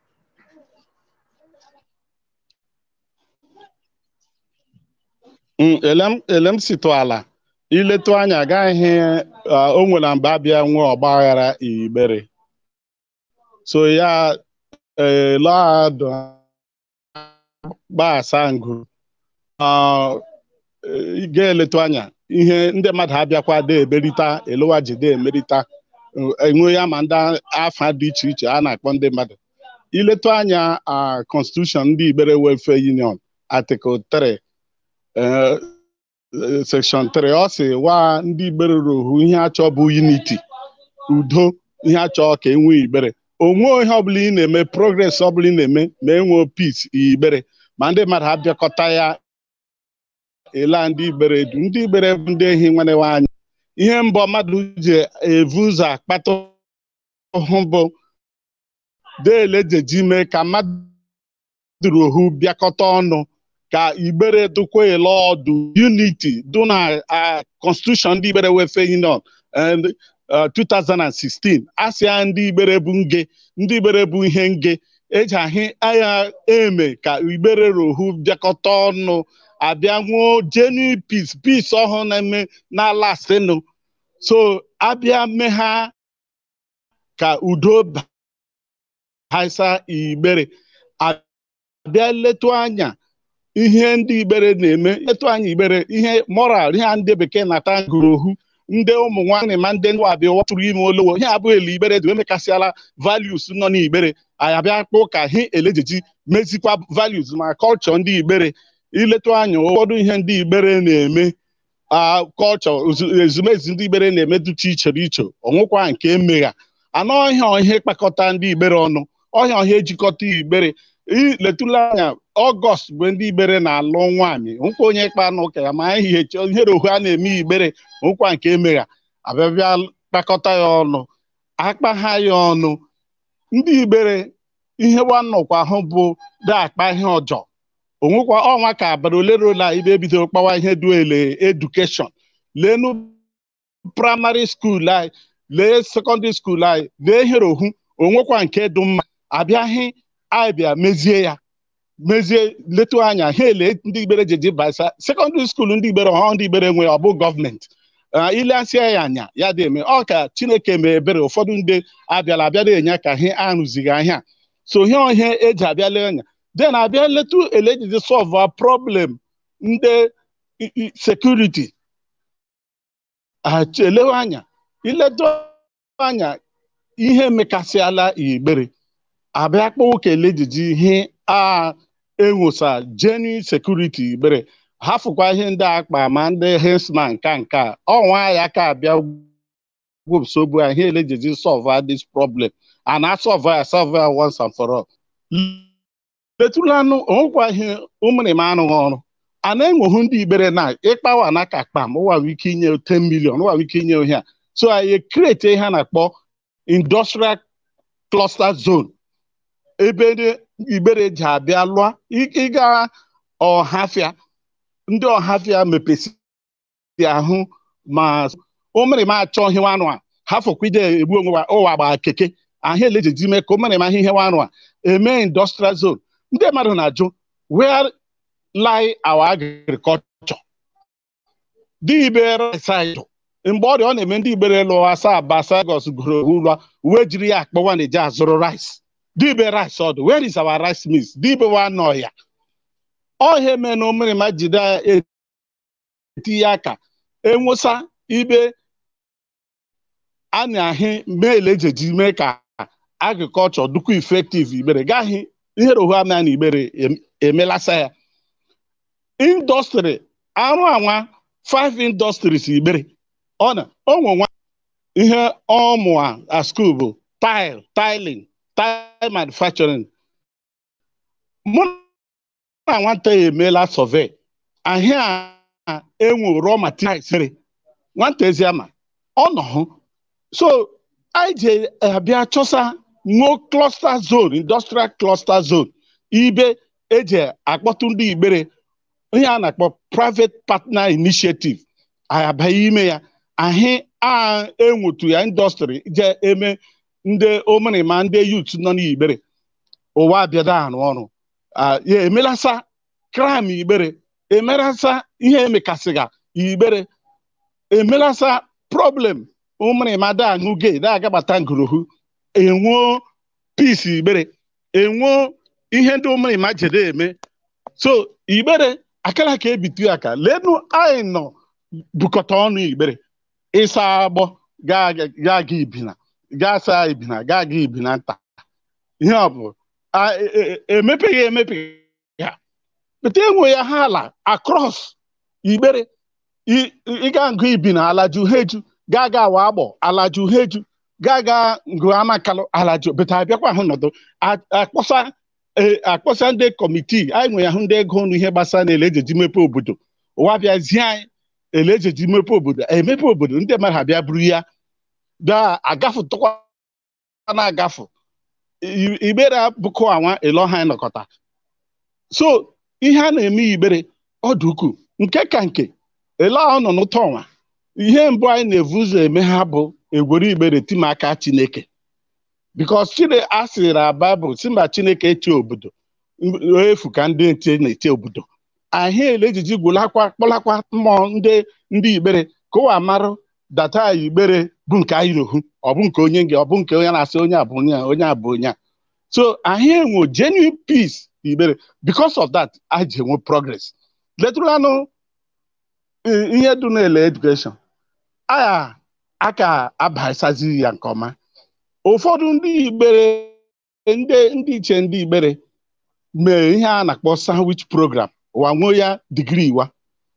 ele m sitụ ala iletu anya agaghị o nwere mgbe abịa nwee ọgba aghara Igbere so ya elọadụ gbasa ngụ ga-eletu anya ihe ndị mmadụ abịakwa de emerita elowa ji de emerita enwe ya ma ndị afa dị iche iche a na-akpọ ndị mmadụ iletu anya constitution ndị Igbere Welfare Union article 3 section 3 ọ sị wa ndị Igbere rohu ihe achọ bụ unity udo ihe achọ ka enwee Igbere onwe ihe ọbụla ị na-eme progress ọbụla ị na-eme ma enwee peace Igbere ma ndị mmadụ abịakọta ya ele ndị Igbere edu ndị Igbere bụ ndị ehi nwanne anyị ihe mbọ mmadụ ji evu ụzọ akpata hụ bụ deele jeji mee ka mmadụ rohu bịakọta ọnụ ka Igbere dụkwa ele ọdụ unity dụ na constitution ndị Igbere Welfare Union 2016 asịa ndị Igbere bụ nge ndị Igbere bụ ihe nge eji ahị agha eme ka Igbere rohu bịakọta ọnụ abịa nwụọ genuine peace peace ọhụrụ na-eme n'ala sinu so abịa megha ka udo baisa Igbere abịa letu anya ihe ndị Igbere na-eme letu anya Igbere ihe moral ihe ndị bekee na-ata ngụrohu ndị ụmụ nwaanyị ma ndị abịa watụrụ ime olowo ihe abụghị ele Igbere dị emekasịala values nọ n'Igbere anyị abịa kpụ ka ha elejeji mezikwa values ma kọlchọ ndị Igbere iletu anya ụfọdụ ihe ndị Igbere na-eme kọlchọ ezumezu ndị Igbere na-eme dụcha iche iche ọnwụkwa nke emegha anọ ọhịa ihe kpakọta ndị Igbere ọnụ ọhịa ọhịa ejikọta Igbere letụla anya ọgọst bụ ndị igbere na-alụ nwaanyị nkwa onye kpa n'ụka ya ma ihe ihere ohu a na-eme igbere nkwa nke emegha abịabịa kpakọta ya ọnụ akpa ha ya ọnụ ndị igbere ihe nwanọkwa ahụ bụ da-akpa ihe ọjọọ onwekwa ọnwa ka abalị ole rola ibe bidoro kpawa ihe duele edukeshọn lenu praịmarị skuul anyị lee sekọndịrị skuul anyị lee ihere ohu onwekwa nke dị mma abịaghị anyị bịa mezie ya mezie letu anya ha ele ndị igbere jeji basa sekọndịrị skuul ndị igbere ọhụrụ ndị igbere nwe ọ bụ gọọmenti ileasịa ya anya ya dị eme ọ ka chineke mee ebere ụfọdụ ndị abịala abịara enye ka ha arụzighị ahịa so ihe ihe eji abịala anya den abịa letu ele ejiji sọlva problem ndị sekuriti elewe anya iletu anya ihe mekasịala igbere abịa kpọọ kele ejiji ihe a enwosa genuine security igbere hafụkwa ihe ndị akpa ma ndị hesman nka nka ọnwa ya ka abịa gwụsobu ihe ele ejiji solve this problem and a solve ya solve ya once and for all letulanụ onwekwa ihe ụmụrịma arụghị ọrụ a na-enweghị ndị igbere na ịkpawa na ka kpam ụwa ike inye 10 million ụwa ike inye ohe a so anyị kreti ihe a na-akpọ industrial cluster zone ebe ndị igbere ji abịa lụọ ịga ọhafịa ndị ọhafịa mepesi ahụ ma ụmụrịma achọ ihe anụ a ha fọkwide egbu onwe ụwa gba keke ahụ elejeji mee ka ụmụrịma ihe anụ a eme industrial zone ndị mmadụ na-ajụ where lie our agriculture dị ibere saịdụ mgbe ọrịa ọ na-eme ndị igbere lụọ asaa basagos goro ụlọ uwe jiri ya akpọwa na-eji azụrụ rice dibe rice ọdụ where is our rice mills dibe wa nọ ya ọhịa eme na omerima jide etinye aka enwụsa ibe a na-ahị meele ejeji mee ka agrikọlchọ dukwu effective igbere gaghị ihere ohu ama na igbere emelasa ya indọstrị arụ anwa five industries igbere ọ na onwe nwa ihe ọmụ a skuul bụ tile tiling tile manufacturing mụ na nwata ya emeela survey ahịa a enwe raw materials mere nwata ezi ama ọ nọ hụ so anyị ji abịa chọsa nwuo cluster zone industrial cluster zone ibe eji akpọtụ ndị igbere ihe a na-akpọ private partner initiative anyị abịaghị ime ya ahị a enwetu ya indọstrị je eme ndị omerima ndị yut nọ n'igbere ụwa abịada arụ ọrụ ya emelasa kram igbere emelasa ihe emekasịga igbere emelasa problem ụmụrịma da aṅụ gei da agabata ngorohu enwuo pisi igbere enwuo ihe ndị ụmụrịma jede eme so igbere akara ka ebitu ya ka lenu anyị nọ bukọta ọnụ igbere ịsa agbọ gaa ga ibina gaa saa ibina gaa ga ibina nta ihe ọ bụ emepeghị emepe ya pete enwe ya ha ala across igbere ịga ngụ ibina alaju heju gaa ga awa agbọ alaju heju gaa ga ngụ amakalụ alaju bete abịakwa ahụ nọdụ akpọsa akpọsa ndị kọmitii anyị nwe ahụ ndị ego ọnụ ihe gbasara na ele ejeji mepe obodo ụwa bịazie anyị ele ejeji mepe obodo emepe obodo ndị mmadụ abịa buru ya gaa agafu tụkwa na-agafu igbere bụkọ anwa eloha nọkọta so ihe a na-eme igbere ọdụ ukwuu nke ka nke ele ọ nọ n'ụtọ ọnwa ihe mbụ anyị na-evu ụzọ eme ha bụ egwere igbere timaka chineke bikos chine a sịrị na baịbụl si mba chineke eche obodo efu ka ndị nche na-eche obodo ahụ ele ejiji gwụlakwa kpọlakwa mmụọ ndị ndị igbere ka ụwa marụ data igbere bụ nke anyị rohu ọ bụ nke onye gị ọ bụ nke onye na-asị onye abụ onye onye abụ onye a so anyị enwe genuine peace igbere because of that anyị ji enwe progress letụlanụ ihe dị n'ele education aya aka abasazi ya nke ọma ụfọdụ ndị igbere ndị ndị iche ndị igbere mee ihe a na-akpọ sandwich program wa nwee ya digrii wa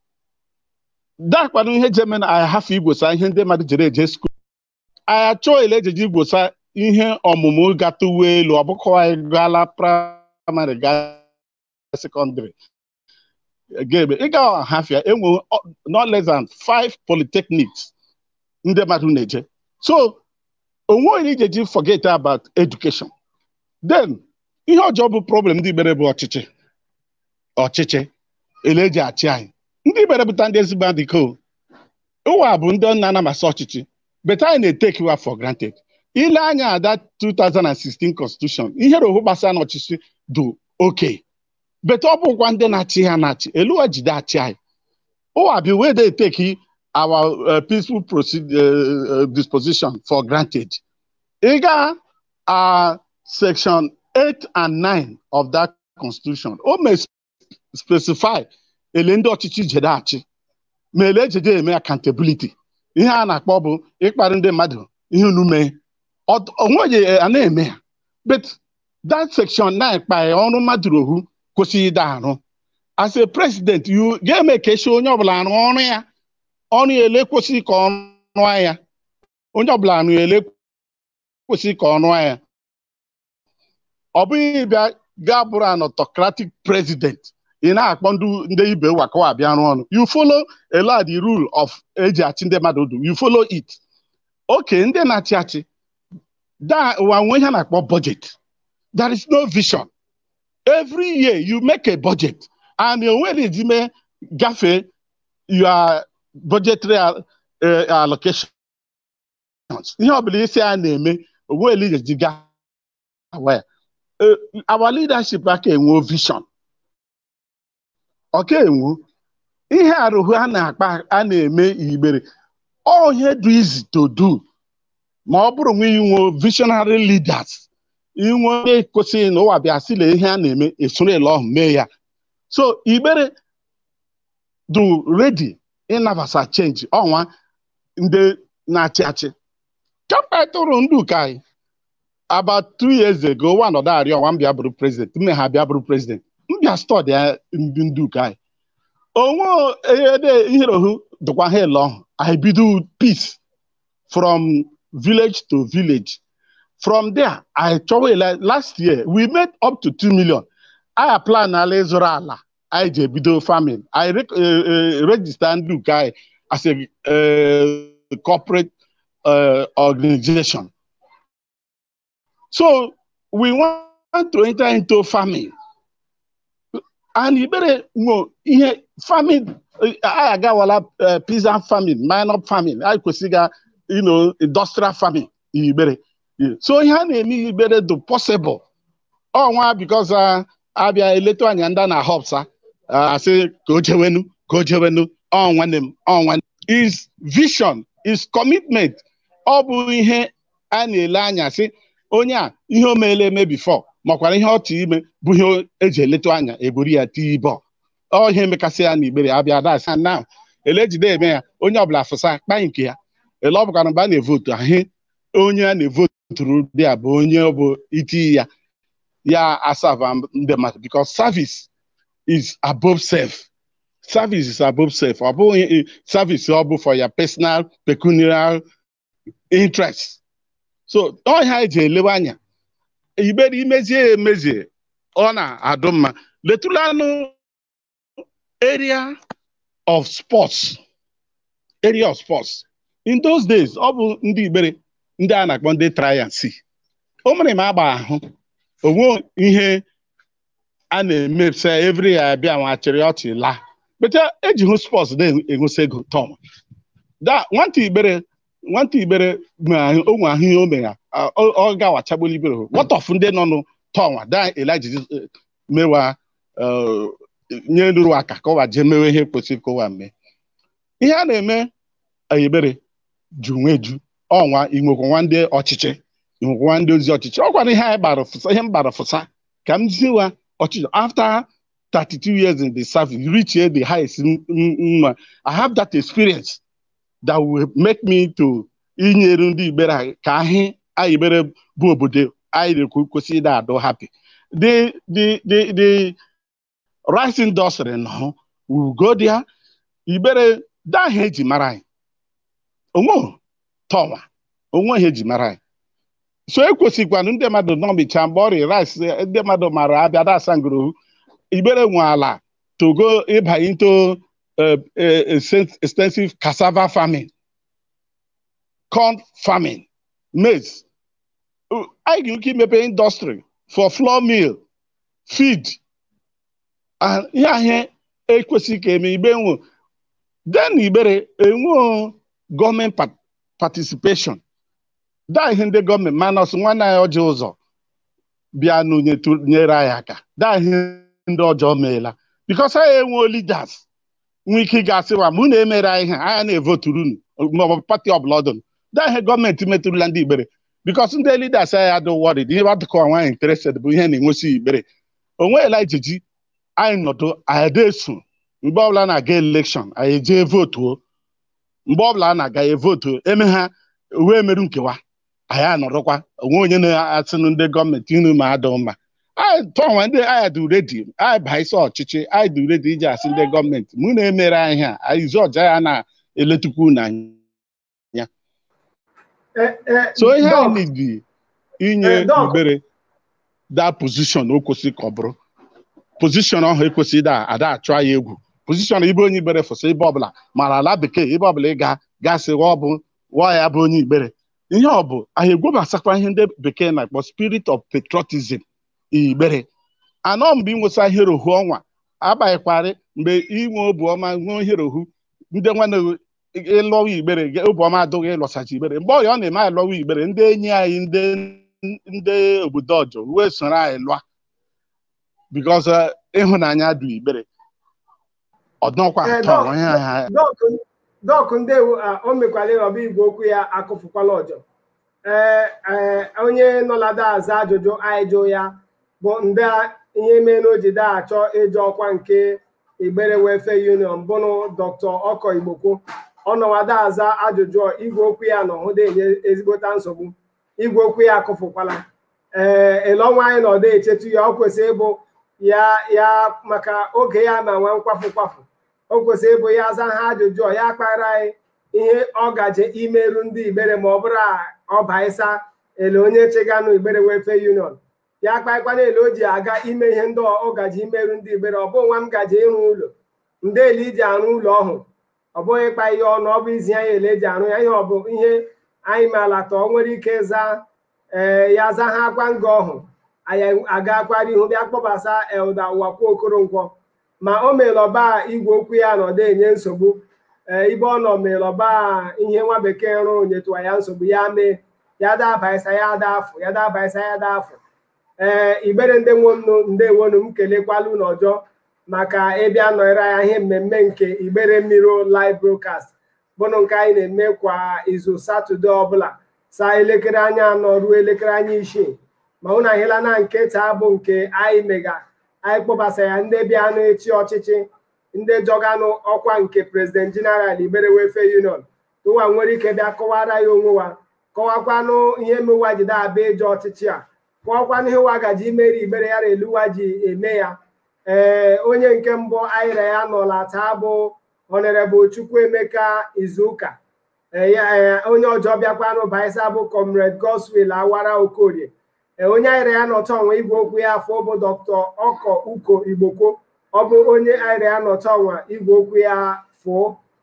dakwanụ ihe ji eme na anyị hafe igbosa ihe ndị mmadụ jere eje skuul anyị achọọ ele ejeji igbosa ihe ọmụmụ gata uwe elu ọ bụkọ anyị gaala praịmarị gaa sekọndịrị ga-eme ịga ọhafịa enwe no less than five polytechnics ndị mmadụ na-eje so onwe onye ga-eji forget about education then ihe ọjọọ bụ problem ndị Igbere bụ ọchịchị ọchịchị ele eji achị anyị ndị Igbere bụta ndị ezigbo adịko ụwa bụ ndị na-anamasị ọchịchị but anyị na-etake wa for granted ile anya ada 2016 constitution ihe rohu gbasara n'ọchịchị dị oke but ọ bụkwa ndị na-achị ha na-achị eluwa jide achị anyị ụwa bi wey dey take our uh, peaceful uh, disposition for granted ịga uh, section 8 and 9 of that constitution o may specify ele ndị ọchịchị jede achị ma ele ejede eme accountability ihe a na-akpọ bụ ịkparị ndị mmadụ ihe unu mee onweghị a na-eme ya but that section 9 kpaghị ọrụ mmadụ rohu kwesịghị ịda arụ as a president you ga-eme ka esi onye ọbụla arụ ọrụ ya ọrụ ya ele kwesịrị ka ọ rụọ ya onye ọbụla arụ ya ele kwesịrị ka ọ rụọ ya ọ bụghị bịa gaa bụrụ an autocratic president ị na-akpọ ndị ibe wakawa bịa rụọ ọrụ you follow a lot the rule of eji achị ndị mmadụ du you follow it oke ndị na-achị achị da ụwa nwe ihe na-akpọ budget there is no vision every year you make a budget and onwere ejime gafee your budgetary uh, allocations ihe ọbụla isi a na-eme onwere eji ga our leadership aka enwe vision ọka enwu ihe arụhụ a na-akpa a na-eme Igbere all ihe do easy to do ma ọ bụrụ nwe inwe visionary leaders inwe onye kwesịrị na ụwa bịa sile ihe a na-eme esoro ele ọhụ mee ya so Igbere do ready ịnabasa change ọnwa ndị na-achị achị kemgbe tụrụ ndị ụka anyị about two years ago one ọda arịọ ọnwa mbịa bụrụ president mme ha bịa bụrụ president mbịa stọdị ndị ndị ụka anyị onwe ede iherohu dịkwa ha ele ọhụ I bido peace from village to village from there I chọwa ele last year we made up to 2 million I plan ala ịzụrụ ala anyị ji ebido farming I register ndị ụka anyị as a corporate uh, organization so we want to enter into farming and Igbere nwe ihe farming anyị agawala peasant farming minor farming anyị kwesịrị you know industrial farming Igbere so ihe a na-eme Igbere do possible ọnwa because abịa eleta anya ndị na hopsa asị ka o jewenu ka o jewenu ọnwanne m ọnwanne is vision is commitment ọ bụ ihe a na-ele anya sị onye a ihe o meela eme bifo makwara ihe ọ tụ ime bụ ihe eji eleta anya eburu ya tii bọ ọ ihe emekasị ya na Igbere abịa dasị na ele ejide eme ya onye ọbụla fụsa kpa nke ya ele ọ bụkara mgbe a na-evotu ahụ onye a na-evoturu dị a bụ onye ọ bụ iti ya ya asava ndị mmadụ because service is above self service is above self ọ bụghị service ọ bụ for your personal pecuniary interest so ọhịa eji elewe anya Igbere imezie emezie ọ na-adụ mma letulanụ area of sports area of sports in those days ọ bụ ndị Igbere ndị a na-akpọ ndị try and see o mere m agba ahụ onwe ihe a na-emepụta every year abịa nwachiri ọchị laa bete eji hụ sports na-enwesi ego tọm da nwata Igbere nwata Igbere onwe ahụ ihe o mere ọ gawachagboli Igbere what of ndị nọ n'tọnwa da eliji mewa nye nruru aka ka ọwa jee mewe ihe kwesịrị ka ụwa mee ihe a na-eme Igbere ju nweju ọnwa inwekwa nwa ndị ọchịchị inwekwa nwa ndị ozi ọchịchị ọ gwara ihe anyị gbara fụsa ihe m gbara fụsa ka m ziwa ọchịchị after 32 years in the service reach the highest mma I have that experience that will make me to inyere ndị Igbere ka ahị anyị Igbere bụ obodo anyị na-ekwu kwesịrị ịda adụ happy the the the the rice industry nọ we go there Igbere daahụ eji mara anyị onwe tọwa onwe ihe eji mara anyị so ekwesịkwanụ ndị mmadụ nọmicha mgbe ọrịa rice ndị mmadụ mara abịa dasa ngorohu igbere nwe ala togo ịba into uh, uh, extensive cassava farming corn farming maize anyị ga ike imepe indọstrị for flour mill feed ihe ahịa ekwesịghị ka eme igbe nwe den igbere enwe gọọmenti participation daa ihe ndị gọọmenti manọs nwanne anyị ọjọọ ụzọ bịa nyere anyị aka daa ihe ndị ọjọọ meela bikos anyị enweo leaders nwee ike ịgasịwa mụ na-emere anyị ha anya na-evoturu maọbụ pati ọbụla ọdụnụ daa ihe gọọmenti metụrụla ndị igbere bikos ndị leaders anyị adị wọrịd ihe gbadụkọ nwaanyị interested bụ ihe na-enwesi igbere onweela ijiji anyị nọdụ anyị desu mgbe ọbụla na-aga elekshọn anyị ejee votuo mgbe ọbụla a na-aga evotu eme ha wee merụ nkewa anyị anọrọkwa onwe onye na-asịnụ ndị gọọmenti unu ma adụ mma anyị tụọnwa ndị anyị dị redi anyị baa isi ọchịchị anyị dị redi iji asị ndị gọọmenti mụ na-emere anyị ha anyị izu ọja ya na-eletukwu n'anya so ihe anyị dị inye ibere da pozishọn o kwesịrị ka ọ bụrụ pozishọn ahụ ekwesịghị da ada achụ anyị egwu pozishọn ibe onye igbere fụsị ebe ọbụla mara ala bekee ebe ọbụla ị ga gasị wa ọbụ wa ya bụ onye igbere ihe ọ bụ anyị egwobasakwa ihe ndị bekee na-akpọ spirit of patriotism igbere anọ mgbe ịnwesa herohu ọnwa abaghịkwarị mgbe inwe obi ọma nwee herohu ndị nwanne ịlọwa igbere obi ọma adụghị ịlọsachi igbere mgbe ọya ọ na-eme anyị lọwa igbere ndị enyi anyị ndị ndị obodo ọjọọ wee soro anyị lụa bikos ịhụnanya dị igbere ọdọkwa atọ onye agha dọkụ ndewo o mekwala ọba igwe okwu ya akụfukwala ọjọ ee onye nọlada aza ajụjụ anyị jụ ya bụ ndị ihe mee na o ji daa achọ ịjụ ọkwa nke igbere welfare union bụrụ dr ọkọ igbokwo ọnọwada aza ajụjụ igwe okwu ya nọ hụ enye ezigbota nsogbu igwe okwu ya akụfukwala ee elọnwa anyị nọdụ echetu ya ọ kwesịrị ịbụ ya ya maka oge ya ma nwa nkwafu kwafu o kwesịrị ịbụ ya aza ha ajụjụ ya kpara anyị ihe ọ gaje imerụ ndị igbere ma ọ bụrụ ọba ịsa ele onye cheganụ igbere welfare union ya kpaịkwana ele o ji aga ime ihe ndị ọ gaje imerụ ndị igbere ọ bụ nwa m gaje ịrụ ụlọ ndị ele iji arụ ụlọ ọhụụ ọ bụghị ịkpa ihe ọnụ ọ bụ izi anyị ele eji arụ ya ihe ọ bụ ihe anyị maala ta ọ nwere ike zaa ee ya za ha akwa nga ọhụ anyị agakwara ihu bịa kpọbasa elda ụwakwu okoronkwo ma o melọba igwe okwu ya nọdụ enye nsogbu ee ibe ọ nọ melọba ihe nwa bekee rụrụ nyetụwa ya nsogbu ya mee ya dabaisa ya dafụ ya dabaisa ya dafụ ee igbere ndị nwonu ndewonu m kelekwala unu ọjọọ maka ịbịa nọrọ ya ihe mmemme nke igbere mmiri live broadcast bụnụ nke anyị na-eme kwa izu satọde ọbụla saa elekere anya anọ ruo elekere anya isii ma unu ahịla na nke taa bụ nke anyị mega anyị kpọbasa ya ndị bịanụ echi ọchịchị ndị jọganụ ọkwa nke prezident jeneral igbere welfare union ụwa nwere ike bịa kọwara ya onwe wa kọwakwanụ ihe mewa jide abịa eje ọchịchị a kọwakwanụ ihe ụwa gaji imeri igbere ya eluwa ji eme ya ee onye nke mbụ anyịra ya nọla taa bụ honorable chukwuemeka izuụka onye ọjọọ bịakwanụ baisa bụ comrade goswill awara okorie onye anyịra ya nọta ọnwa igwe okwu ya afọ bụ dr ọkọ uko igbokwo ọ bụ onye anyịra ya nọta ọnwa igwe okwu ya fụọ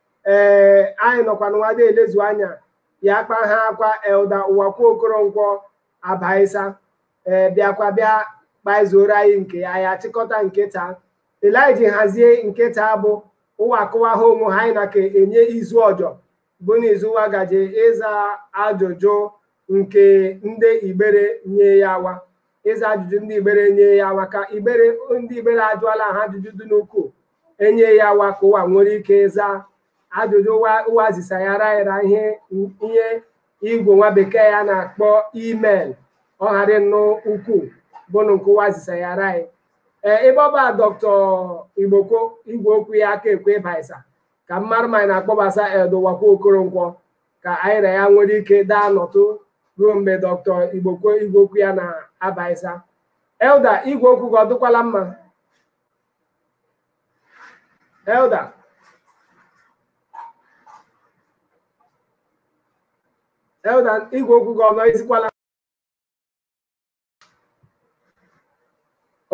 ee anyị nọkwa nwada elezu anya ya kpa ha akwa elda ụwakwu okoronkwo abaisa ee bịakwa bịa kpaizuru anyị nke ya ya chịkọta nketa eliji hazie nketa bụ ụwa akụwa ha onwe ha anyị na ka enye izu ọjọ bụ n'izu ụwa gaje ịza ajụjụ nke ndị igbere nye ya wa ịza ajụjụ ndị igbere nye ya wa ka igbere ndị igbere ajụọla ha ajụjụ dị n'ukwuu enye ya wa ka ụwa nwere ike ịza ajụjụ ụwa zisayara ya ihe ihe igwe nwa bekee ya na-akpọ email ọ ghara nnọọ ukwuu bụnụ nke ụwa zisayara anyị ee ebe ọba dọkịta igbokwo igwe okwu ya aka ekwe baisa ka mmadụ ma na-akpọbasa edowakwa okoronkwo ka anyị na ya nwere ike daa nọtụ ruo mgbe dọkịta igbokwo igwe okwu ya na-abaisa elda igwe okwu gị ọ dịkwala mma elda elda igwe okwu gị ọ nọ ezikwala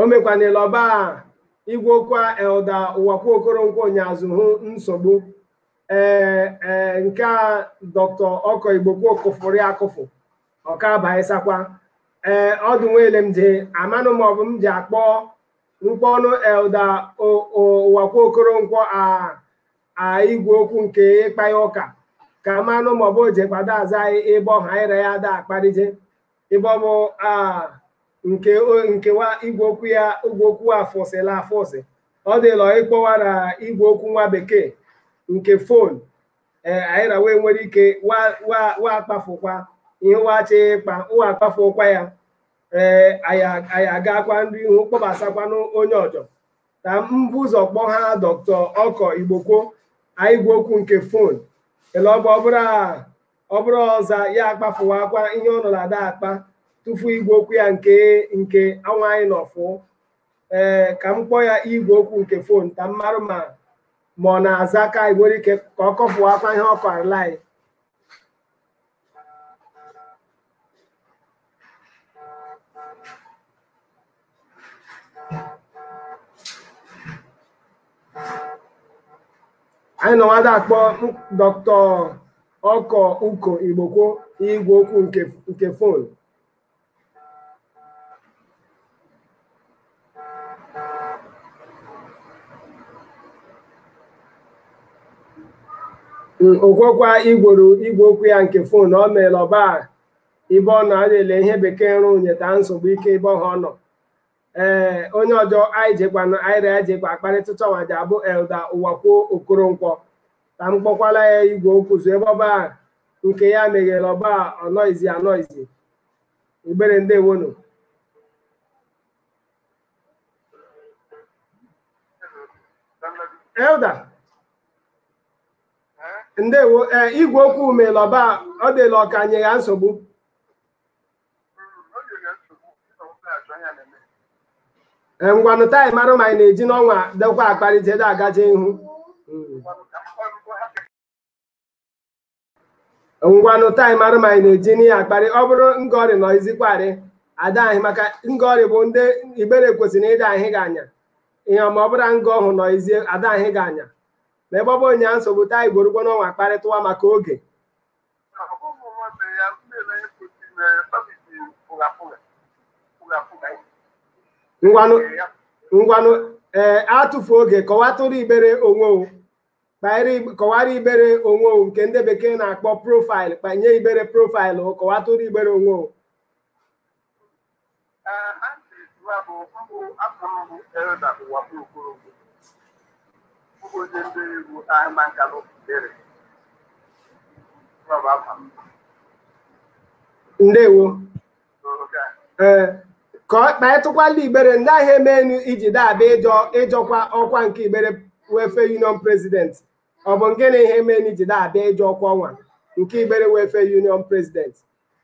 o mekwanela ọba igwe okwu elda ụwakwa okoronkwo nyazụ hụ nsogbu ee ee nke a dọkịta ọkọ igbokwu kụfụrụ ya akụfụ ọka baịsakwa ee ọdụ nwele m ji amanụ ma ọ bụ m ji akpọ mkpọnụ elda ụwakwa okoronkwo a a igwe okwu nke ịkpa ya ụka ka manụ ma ọ bụ jekwado aza anyị ebe ọha ire ya da akparije ebe ọ bụ nke nkewa igwe okwu ya igwe okwu a fụsịla afụsị ọ dịlọ ịkpọwara igwe okwu nwa bekee nke fon ee anyị na wee nwere ike wa akpafụkwa ihe wachi ịkpa wa akpafụkwa ya ee anyị agakwa ndị ihu kpọbasakwanụ onye ọjọ ka mbụ ụzọ kpọ ha dọkịta ọkọ igbokwo anyị gwa okwu nke fon ele ọ bụ ọ bụrụ ọza ya akpafụwakwa ihe ọ nọ na ada akpa tufu igwe okwu ya nke nke anwa anyị nọfụ ee ka m kpọọ ya igwe okwu nke fon ka m marụ ma ma ọ na-aza ka anyị nwere ike ka ọ kọfụwakwa ihe ọ kọrịla anyị anyị nọ nwada akpọ dọkịta ọkọ uko igbokwo igwe okwu nke nke fon okwekwa igworo igwe okwu ya nke fon ọ meela ọba ibe ọ na-ele ihe bekee nrụ nyeta nsogbu ike ebe ọha ọ nọ ee onye ọjọ anyị jekwanụ anyị ya jekwa akparịtụcha nwaji abụ elda ụwakwuo okoronkwo ka m kpọkwala ya igwe okwu zo ebe ọba nke ya meghere ọba ọnọizi anọizi igbere ndewonu elda ndewo ee igwe okwu meela ọba ọ dịla ọka nye ya nsogbu ngwanụ taị marụ ma anyị na-eji n'ọnwa dekwa akparịta agaje ihu ngwanụ taị marụ ma anyị na-eji n'ihe akparị ọ bụrụ ngọrị nọ izikwarị ada anyị maka ngọrị bụ ndị igbere kwesịrị ịda anyị ga-anya ihe ma ọ bụrụ nga ọhụ nọ izi ada anyị ga-anya na ebe ọ bụ onye nsogbu taị gborugbo n'ọnwa kparịtụwa maka oge ngwanụ ngwanụ ee atụfu oge kọwatụrụ igbere onwe kọwara igbere onwe nke ndị bekee na-akpọ profaịlụ kpanye igbere profaịlụ kọwatụrụ igbere onwe ndewo ee ka ọ kpaetụkwala igbere ndị ahịa emenu iji dabịa ịjọ ịjọkwa ọkwa nke igbere wefe union president ọ bụ nke na ihe emenu iji dabịa ịjọ ọkwa ọnwa nke igbere wefe union president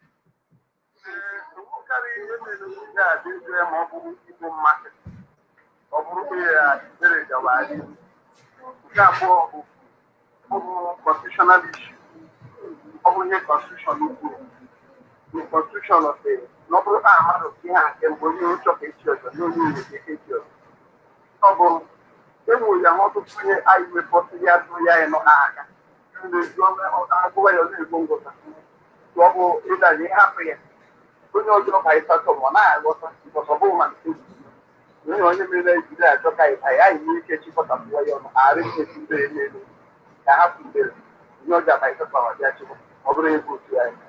nke abụọ bụ constitutional issue ọ bụ ihe constitution kwuru the constitution of the na ọ bụrụ na mmadụ ihe a nke mgbe onye ụchọ ka echi ọzọ n'onye ure ka echi ọzọ ọ bụ enwere ya ọtụtụ ihe anyị wepụtụ ya dụ ya nọ n'aka agụwa ya na-ego ngwụta ọ bụ ịdanye ịhapụ ya onye ọjọọ ka ịsatọ ma ọ na-aghọta because ọ bụghị ma nke onye onye mere ejiri achọ ka anyị anyị nwee ike chịkọtapụwa ya ọnụ ghara imechi mbere n'elu ka hapụ mbere onye ọjọọ ka ịsatọ ma bịa chịkwa ọ bụrụ ebe otu anyị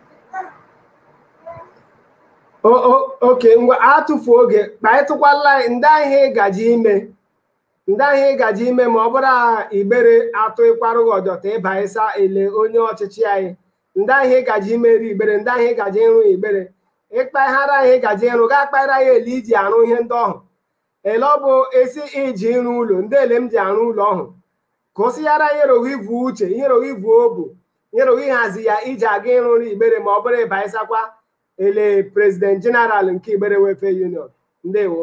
oke ngwa atụfu oge kpaịtụkwala ndị ahịa ịgaji ime ndị ahịa ịgaji ime ma ọ bụrụ igbere atụ ịkwarụghị ọjọta ịba ịsa ele onye ọchịchị anyị ndị ahịa ịgaji ime ri igbere ndị ahịa ịgaji ịrụ igbere ịkpaghara ahịa ịgaji ịrụ ga akpaghara ya ele iji arụ ihe ndị ọhụ ele ọ bụ esi iji ịrụ ụlọ ndị ele m ji arụ ụlọ ọhụ ka o sighara ihe roghi vu uche ihe roghi vu obu ihe roghi hazi ya iji aga ịrụrụ igbere ma ọ bụrụ ịba ịsakwa ele president general nke igbere wefe union ndewo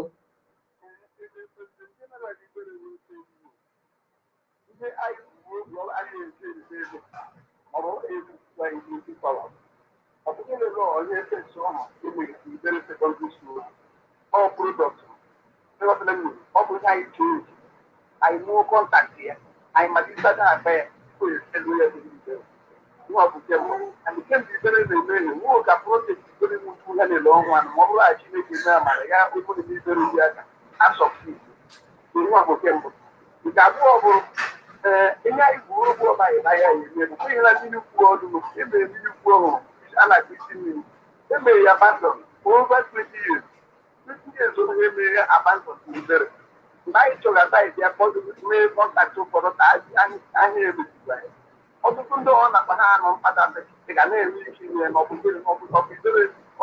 ihe anyị bụ oge anyị eji eji ego ọ bụ eji anyị iji pawa ọ bụghị lele onye efesi ọha emere igbere sekọndịrị skuul ọ product ịghọtara m ọ bụ ihe anyị chee echi anyị mụọ kọntaktị ya anyị malite na-akpa ya onye elu ya dị n'ibere ihe ọ bụ nke mbụ and nke mbụ ibere na-eme ihe nwụọ ka projekti ibere nwutu ya na-ele ọnwa ma ọ bụrụ na Chineke mee amara ya obere n'ibere dị aka asọpụrụ ihe ọ bụ nke mbụ nke abụọ bụ ee ihe anyị bụ ogbu ọba anyị n'ahịa ya eme bụ ihe na mmiri kwuo ọdụ ebe mmiri kwuo ọhụrụ a na-akpụ isi mmiri emere ya abandon over 20 years 20 years onye emere ya abandon n'ibere mgbe anyị chọgata anyị bịa kpọdụ mee kọntaktị ụfọdụ ka ahịa emezigwa ya ọtụtụ ndị ọ na-akpa ha anọ mkpata dị ga na-eme ike ime na ọbụbere ọbụbere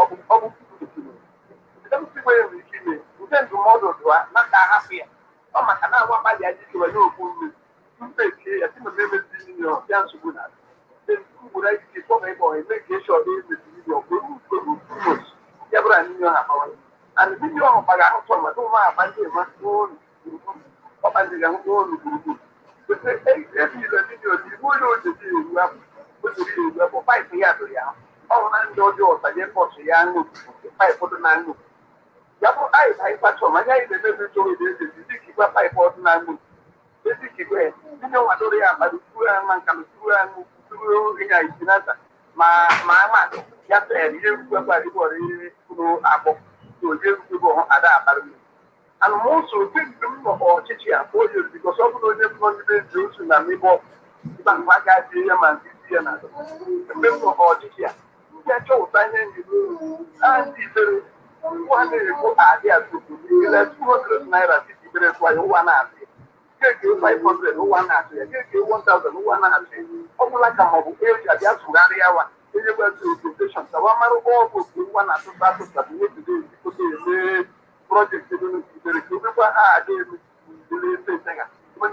ọbụbere enwe ike ime nke ndụmọdụ dụa na ka ahapụ ya ọ maka na agwa mmadụ ya ji kewa n'okwu mmiri mpe kie ya sị na emezi mmiri ọ bịa nsogbu na ugboro anyị ji kpọba ebe ọ eme ka esi ọdụ emezi mmiri ọ bụrụ ugboros ya bụrụ na mmiri ọha kpawara and mmiri ọhụ gbaga ahụtọ mmadụ ụmụ agba ndị ema n'olu ọkpa ndị ga ahụ n'olu gburugburu ebile mmiri oji igbu onye ojeji eru ahụ o jiri ya eru ahụ paịpụ ya dụrụ ya ọhụ na ndị ọjọọ ọtaje pọtụ ya ṅụ paịpụ dị na ṅụ ya bụ anyị anyị kpachọ ma anyị na-emebi ntoro dị eze dị ka igwe paịpụ ọdụ na ṅụ ezi ka igwe ndị nwadoro ya mmadụ turu ya ma nka turu ya ṅụ turu ohi ya isi na nta ma ma amadụ ya tere ihe rukwe gbara igwe ọrụ ihe kwuru agbọ na onye rukwe bụ ọhụ ada akpara mmiri anụmụsụ otu mgbe m nọ ọchịchị a o yiri bikọs ọ bụrụ onye bụ ndị ezi otu na mmịbọ ịba mgbe aka dị ya ma ndị isi ya na mgbe m nọ ọchịchị a ndị achọpụta ihe njiru ndị ibere ụwa na-ekwu adị atụtụ ile 200 naira titi ibere tụwa ya ụwa na-atụ ya keke 500 ụwa na-atụ ya keke 1000 ụwa na-atụ ya ọ bụla ka ma ọ bụ eji abịa tụgharịa wa onye gbazi operation ka wa mara ọgwụ otu ụwa na-atụta atụta bụ ihe jide ezikote eme projekti dị n'ikikere ka obekwa ha adị elu dịrị efe ntega ma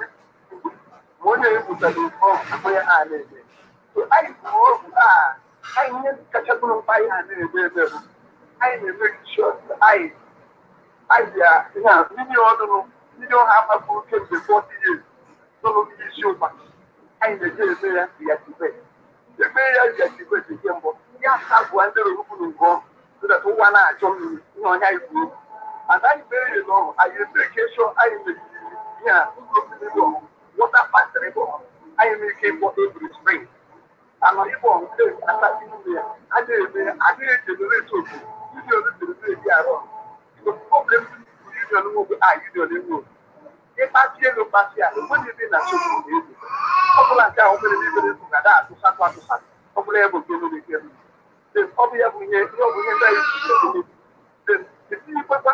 onye ebutara ifọ akpọ ya ha na-eme so anyị kwuru okwu a anyị ihe kacha bụrụ mkpa anyị ha na-eme ebe bụ anyị na-eme shọt anyị anyị bịa ihe a ndị ọdụnụ ndị ọha agbapụrụ kemgbe 40 years n'ụlọ ndị isi ụkpa anyị na-eje eme ya yachibe eme ya yachibe dị nke mbụ ya agụa ndị rụrụkwuru ngọ so ụwa na-achọ mmiri ihe ọnya ikwu and anyị mere ya n'ọrụ anyị eme ka ịchọ anyị meziri ihe a mmiri ọrụ wọta pasịrị bụ anyị nwere ike ịkpọ ebiri spring anọ ịbụ nke asatọ ime ya adịghị eme ya adịghị ejenereti otu union dịrị eji arụ problem union nwoke a union enwe ịkpasi ego kpasi a enweghị ebe na nsogbu na ego ọ bụla nke ahụ mere n'ebere nsogbu ga atụsatụ atụsatụ ọ bụla ya bụ nke mere ike ọ bụ ya bụ ihe ọ bụ ihe ndị anyị si etinyekwa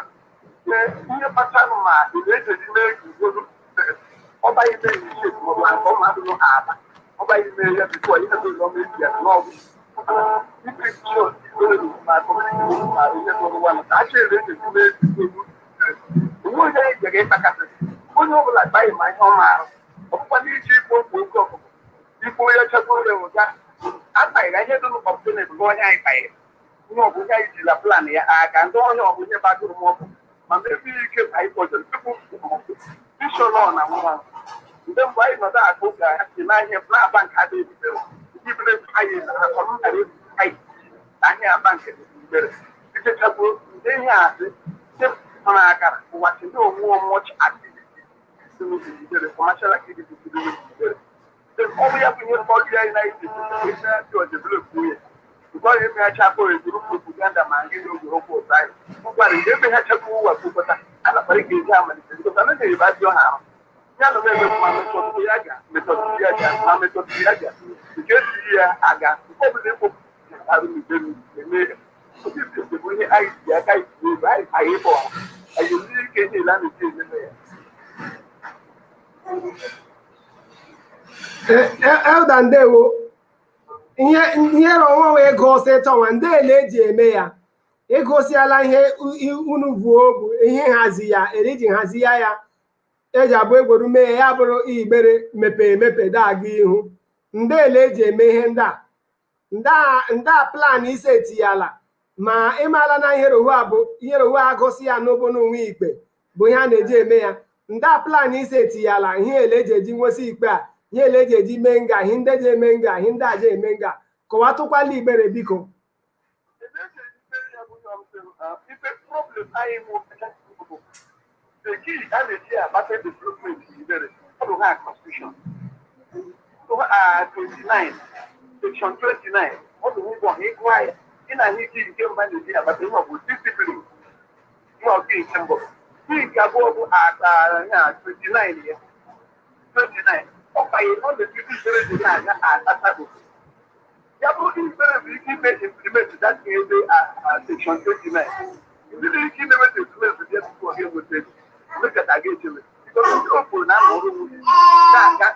ihe kpatara ma ị na-ejeji mee ugbodo ọba ime ihe maọbụ nke ọma adịghị aba ọba ime ya bifo ihe dị ọma eji ya n'ọgwụ ikpe chio ikpere ma kọmiti ma ihe n'ụwa ka a chere ejeji mee ugbodo onwe onye anyị jere ịkpakasị onye ọbụla gbaghị ma ihe ọ maara ọkpụkpa n'iji ikpo mkpu oke ọkụkọ ikpo ya chekwa onye ụga akpaghịra ihe dị n'ụkpọpụta na-ebugo onye anyị kpaghịrị ihe ọ bụ ihe anyị jila plan ya aka ndị onye ọ bụ ihe gbadoro m ọkụ ma mebi ike ka anyị kpọjere tupu bishọlọ na nwa mgbe mgbe anyị nọdụ akụ ka ha si n'ahịa na-aba nke ada ebidere ndị bere anyị na akọmkara anyị na ahịa aba nke ebidere ichechagbuo ndị ihe asị ndị mara akara ụwachi ndị onwe ọmụọchị activity ebidere kọmashal activity ebidere ọ bụ ya bụ ihe mkpọrọ anyị na iji esi ndị ọdevelopụ ya ụgbọrọ emeghachi akpọ ezuru propaganda ma ndị n'oge okwu ụtọ anyị ụgbara ihe emeghachakwa ụwa kwupụta a na-akparị ka eji amalite because anaghị ebe adị ọha ahụ ya na eme ma metọdụ ya ga metọdụ ya ga ma metọdụ ya ga nke ejiri ya aga nke ọbụla ekpopụ arụ n'igbe eme obi bụ ihe anyị ji aka iji ebe anyị anyị ịbụ ọha anyị enwere ike niile a na-eji ememe ya elda ndewo ihe ihe ọnwa wee gosi tọnwa ndele eji eme ya egosiala ihe unu vuo bụ ihe nhazi ya eriji nhazi ya ya eji abụ egboru mee ya bụrụ igbere mepe emepe daga ihu ndele eji eme ihe ndị a nda plan ise etiyala ma ịmala na ihe rohu a bụ ihe rohu a gosi ya n'obo n'onwe ikpe bụ ihe a na-eji eme ya nda plan ise etiyala ihe ele eji eji nwesị ikpe a ihe ele eji eji mee nga ihe ndị eji eme nga ihe ndị aja eme nga kọwatụkwala igbere biko ife problem anyị the key a na-eji agbata development ibere ọ bụ ha constitution so uh, 29 section 29 ọ bụ ụgwọ ha ịgụ anyị ị na-ahụ ike nke mba na-eji agbata ihe ọ bụ discipline ihe ọkụ nke mbụ ihe nke abụọ bụ akara ya 29 ya 29 ọkpanye ọ na-ebido ibere dị na-aga asatọ ya bụrụ ibere bụ ike ime implement that ebe section 29 ndị nwere ike imebe implement dị tupu ọ ga-enweta mekata ga-echebe ndị okporo na-amụrụ nwunye na-aga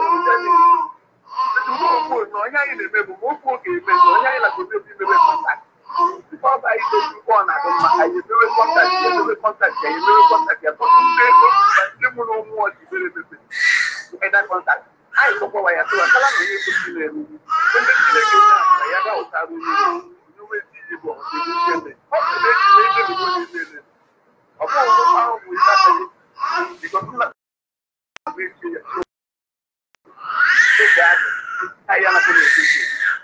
okporo na onye anyị na-eme bụ ma okwu oge eme na onye anyị na-agobe bụ imebe kọntaktị Before ọba anyị dozi ụgbọ na-adị mma anyị emewe kọntaktị ya emewe kọntaktị ya emewe kọntaktị ya tọtụ ndị ego ma ndị mụrụ ụmụ ọchị mere emepe ịda kọntaktị anyị kpọkwawa ya tụwa kala na onye ego na-eru onye Chineke na ya ga ụtara onye onye ezi ihe bụ ọdịnihu ebe ọ bụ na eji na-ebe bụ onye na-eme ọ bụghị ụmụ ahụ bụ ihe akaghị because nna bụ echi ya oge adị ahịa na kọmiti echi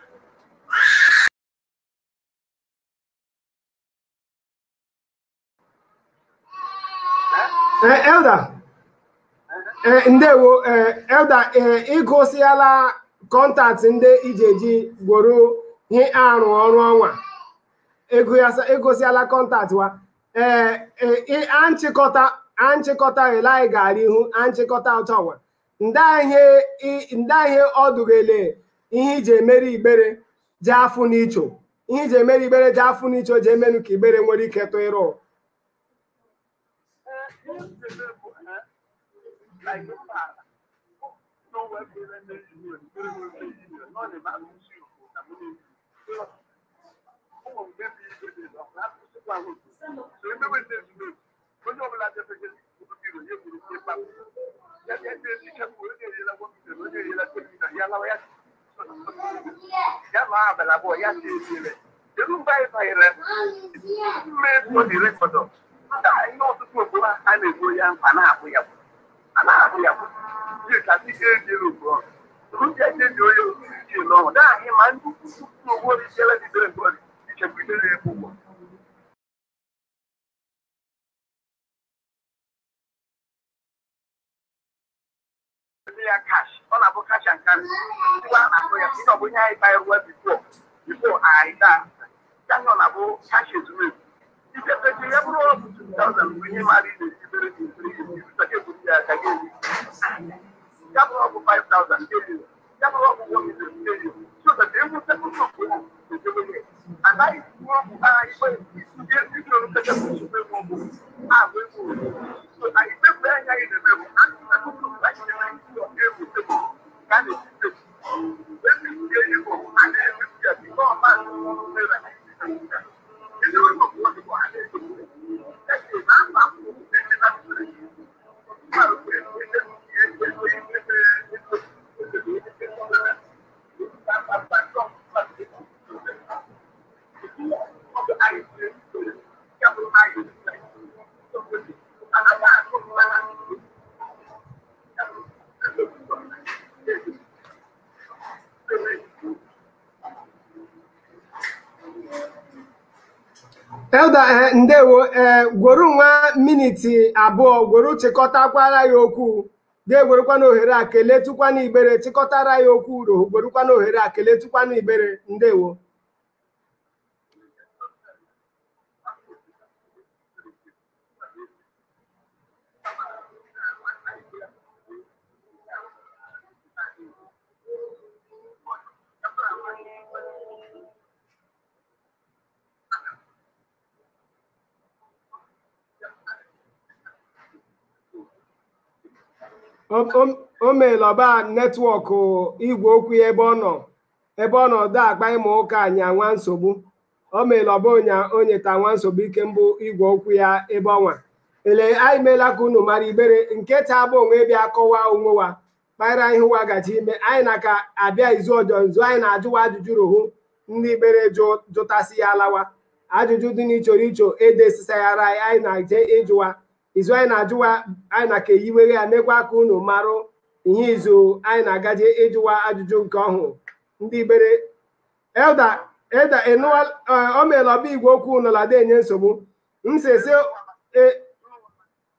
Eh, Elder eh, ndewo eh, Elder eh, ịgụsịala kọntaktị ndị ijeji gworo ihe arụ ọrụ ọnwa egosiala kọntaktị wa ee eh, anchịkọta anchịkọta elai gara ihu anchịkọta ụtọwa ndị ihe ọdụgele ihe iji emere igbere ji afụ n'icho ihe iji emere igbere ji afụ n'icho ji emenu ka igbere nwere ike tụ ịrụ ya ma abalị abụọ ya si esire elu mgbe anyị banyere mmefu dị rekọdọ ihe ọtụtụ okporo a na-egbu ya mkpa na-abụ ya a na-abụ ya ji ka ndị ga-ejere ugbu ndị ejeji onye osisi ji n'ọhụ daahị ma ndị ukwu ogbo ichere bidoro mgbe ichekwidere ya ụgwọ ya kash ọ na-abụ kash and carry ngwa a na-akpọ ya ihe ọ bụ ihe anyị bayerụwa bifo bifo anyị daa ya nọ na-abụ kash ezumezu ichepechi ya bụrụ ọbụ 2000 bụ ihe mara ị na-esibere gị nsiri ibutake eburu ya aka gị eri ya bụrụ ọbụ 5000 ga-eri ya bụrụ ọbụ 1 million ga-eri so that egwu sekụndụ okwu na-ejebe ya anaghị ikwu okwu agha ikpe ihe ndị ọrụ sekụndụ nsogbu egwu okwu ahụ egwu so anyị kpekpe anya anyị na-eme bụ a sekụndụ anyị na-eme isi ọga egwu sekụndụ ka a na-esi sekụndụ ebe ndị enyi bụ a na-emefu ya biko ọma mere Elda eh, ndewo ee gworo nwa miniti abụọ gworo chịkọtakwara ya okwu ga-egwerukwana ohere a keletụkwana igbere chịkọtara ya okwu uro gwerukwana ohere a keletụkwana igbere ndewo o meela ọba netwọk igwe okwu ya ebe ọ nọ ebe ọ nọ da akpa ịma ụka anya nwa nsogbu o meela ọba onya onyeta nwa nsogbu ike mbụ igwe okwu ya ebe ọnwa ele anyị meela ka unu mara ibere nke taa bụ onwe bịa kọwa onwe wa kpara ihe ụwa gaji ime anyị na ka abịa izu ọjọọ nzu anyị na-ajụwa ajụjụ rohu ndị ibere jụtasị ya alawa ajụjụ dị n'ichoro icho edesisayara anyị anyị na-eje ịjụwa izu anyị na-ajụwa anyị na ka eyiwere ya mekwa ka unu marụ ihe izu anyị na-agaje ịjụwa ajụjụ nke ọhụụ ndị ibere elda eda enụwa o meela ọba igwe okwu nọla enye nsogbu m sese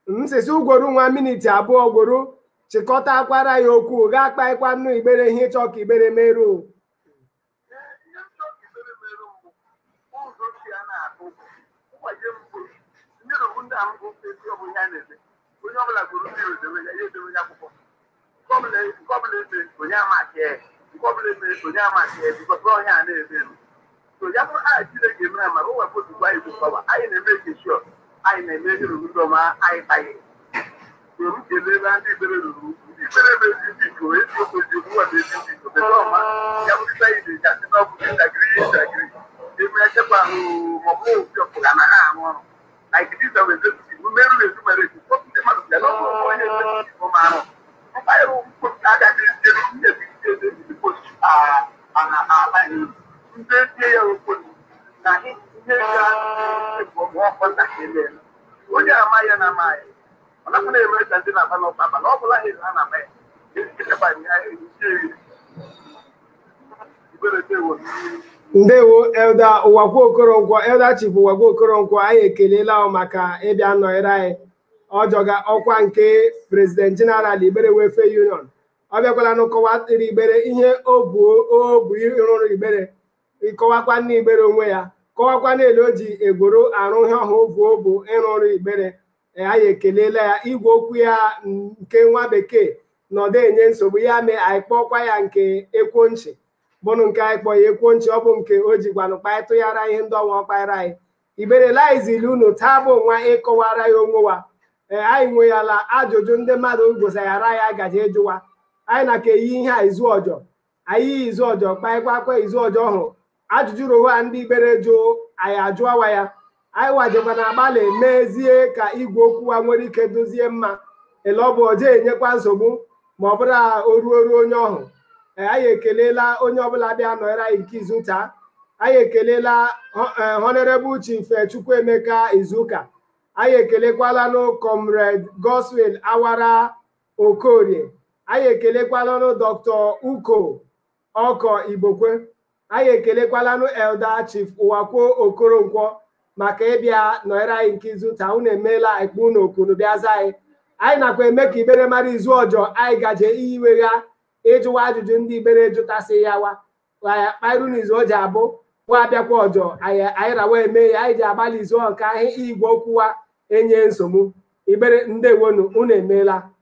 nsisi ugworo nwa miniti abụọ gworo chịkọta akwara ya okwu gaa kpaịkwa nnụ igbere ihe ịchọ ka igbere merụ ihe nchọ ka ibere mere mbụ ụzọ chi a na-akụ mgbaje mbụ ndị rụrụ ndị ahụ bụ ezi ọ bụ ihe a na-eme onye ọbụla gụrụ mmiri odewe ya ya edewe ya akwụkwọ nke ọbụla nke ọbụla emere onye amachi ya nke ọbụla emere onye amachi ya bikọta ọhịa a na-eme eme so ya bụrụ aha chineke emere mara o wepụ ozugbo anyị bụ kọba anyị na-eme keshọ anyị na-eme ihe ruru ndị ọma anyị taghị so m kelebe ndị ibere ruru ndị ibere bụ ezi ndị iko ezi okozi ugbu a bụ ezi ndị iko tete ọma ya bụrụ ibe anyị na-eji asị na ọ bụ ntakịrị ihe ntakịrị eme echekwa ahụ maọbụ obi ọpụga na ha arụ ọrụ like this of executive mmerụ na-ezu mere eji tọpụ ndị mmadụ bịa n'ọbụ onye executive ụmụ arụ mkpanyere mkposi agaghị ejere ndị ebigide eze ndị post ala ndị tie ya okponu na ihe ga ọmụ ọkọ ntakịrị eme onye ama ya na ama ya ọ nakwa na-eme ka ndị na-aba n'ọkụ aba na ọ bụla ha ha na-ama ya echekwa ya eji eri ibere dewo ndewo elda ụwakwu okoronkwo elda chief ụwakwu okoronkwo anyị ekelela ọ maka ịbịa nọnyere anyị ọjọga ọkwa nke prezident jeneral igbere welfare union ọ bịakwala n'ụkọwa tiri igbere ihe o bu o bu ịrụrụ igbere ịkọwakwa nne igbere onwe ya kọwakwa n'elu o ji egboro arụ ihe ọhụụ obu obu ịrụrụ igbere ee, anyị ekelela ya igwe okwu ya nke nwa bekee nọdụ enye nsogbu ya mee anyị kpọkwa ya nke ekwonchi bụnụ nke anyị kpọ ya ekwonchi ọ bụ nke o ji gwanụ kpaịtụghara ihe ndị ọnwa ọkpaịra anyị iberelaizili unu taa bụ nwa ịkọwara ya onwe wa ee anyị nweyala ajụjụ ndị mmadụ gosayara ya gaji ịjụwa anyị na ka eyi ihe a izu ọjọ anyị yi izu ọjọ kpaịkwakwa izu ọjọ ọhụrụ ajụjụ roha ndị ibere jụ anyị ajụọwa ya anyị wajekwa na agbalị mezie ka igwe okwu wa nwere ike dozie mma ele ọ bụ oje enyekwa nsogbu ma ọ bụrụ o ruo ruo onye ọhụ ee anyị ekelela onye ọbụla bịa nọnyere anyị nke izu taa anyị ekelela honorable chief chukwuemeka izuụka anyị ekelekwalanụ comrade goswin awara okorie anyị ekelekwalanụ dr uko ọkọ igbokwe anyị ekelekwalanụ elda chief ụwakwo okoronkwo maka ịbịa nọnyere anyị nke izu taa unu emeela ekpe unu okunu bịaza anyị anyị nakwa eme ka ibere mara izu ọjọ anyị gaje iyiwegha ịjụwa ajụjụ ndị ibere jụtasị ya wa kpairu n'izu o ji abụ wa abịakwa ọjọ anyị anyị rawa eme ya anyị ji agbalị izu ọ ka ahụ igwe okwu wa enye nsogbu ibere ndewonu unu emeela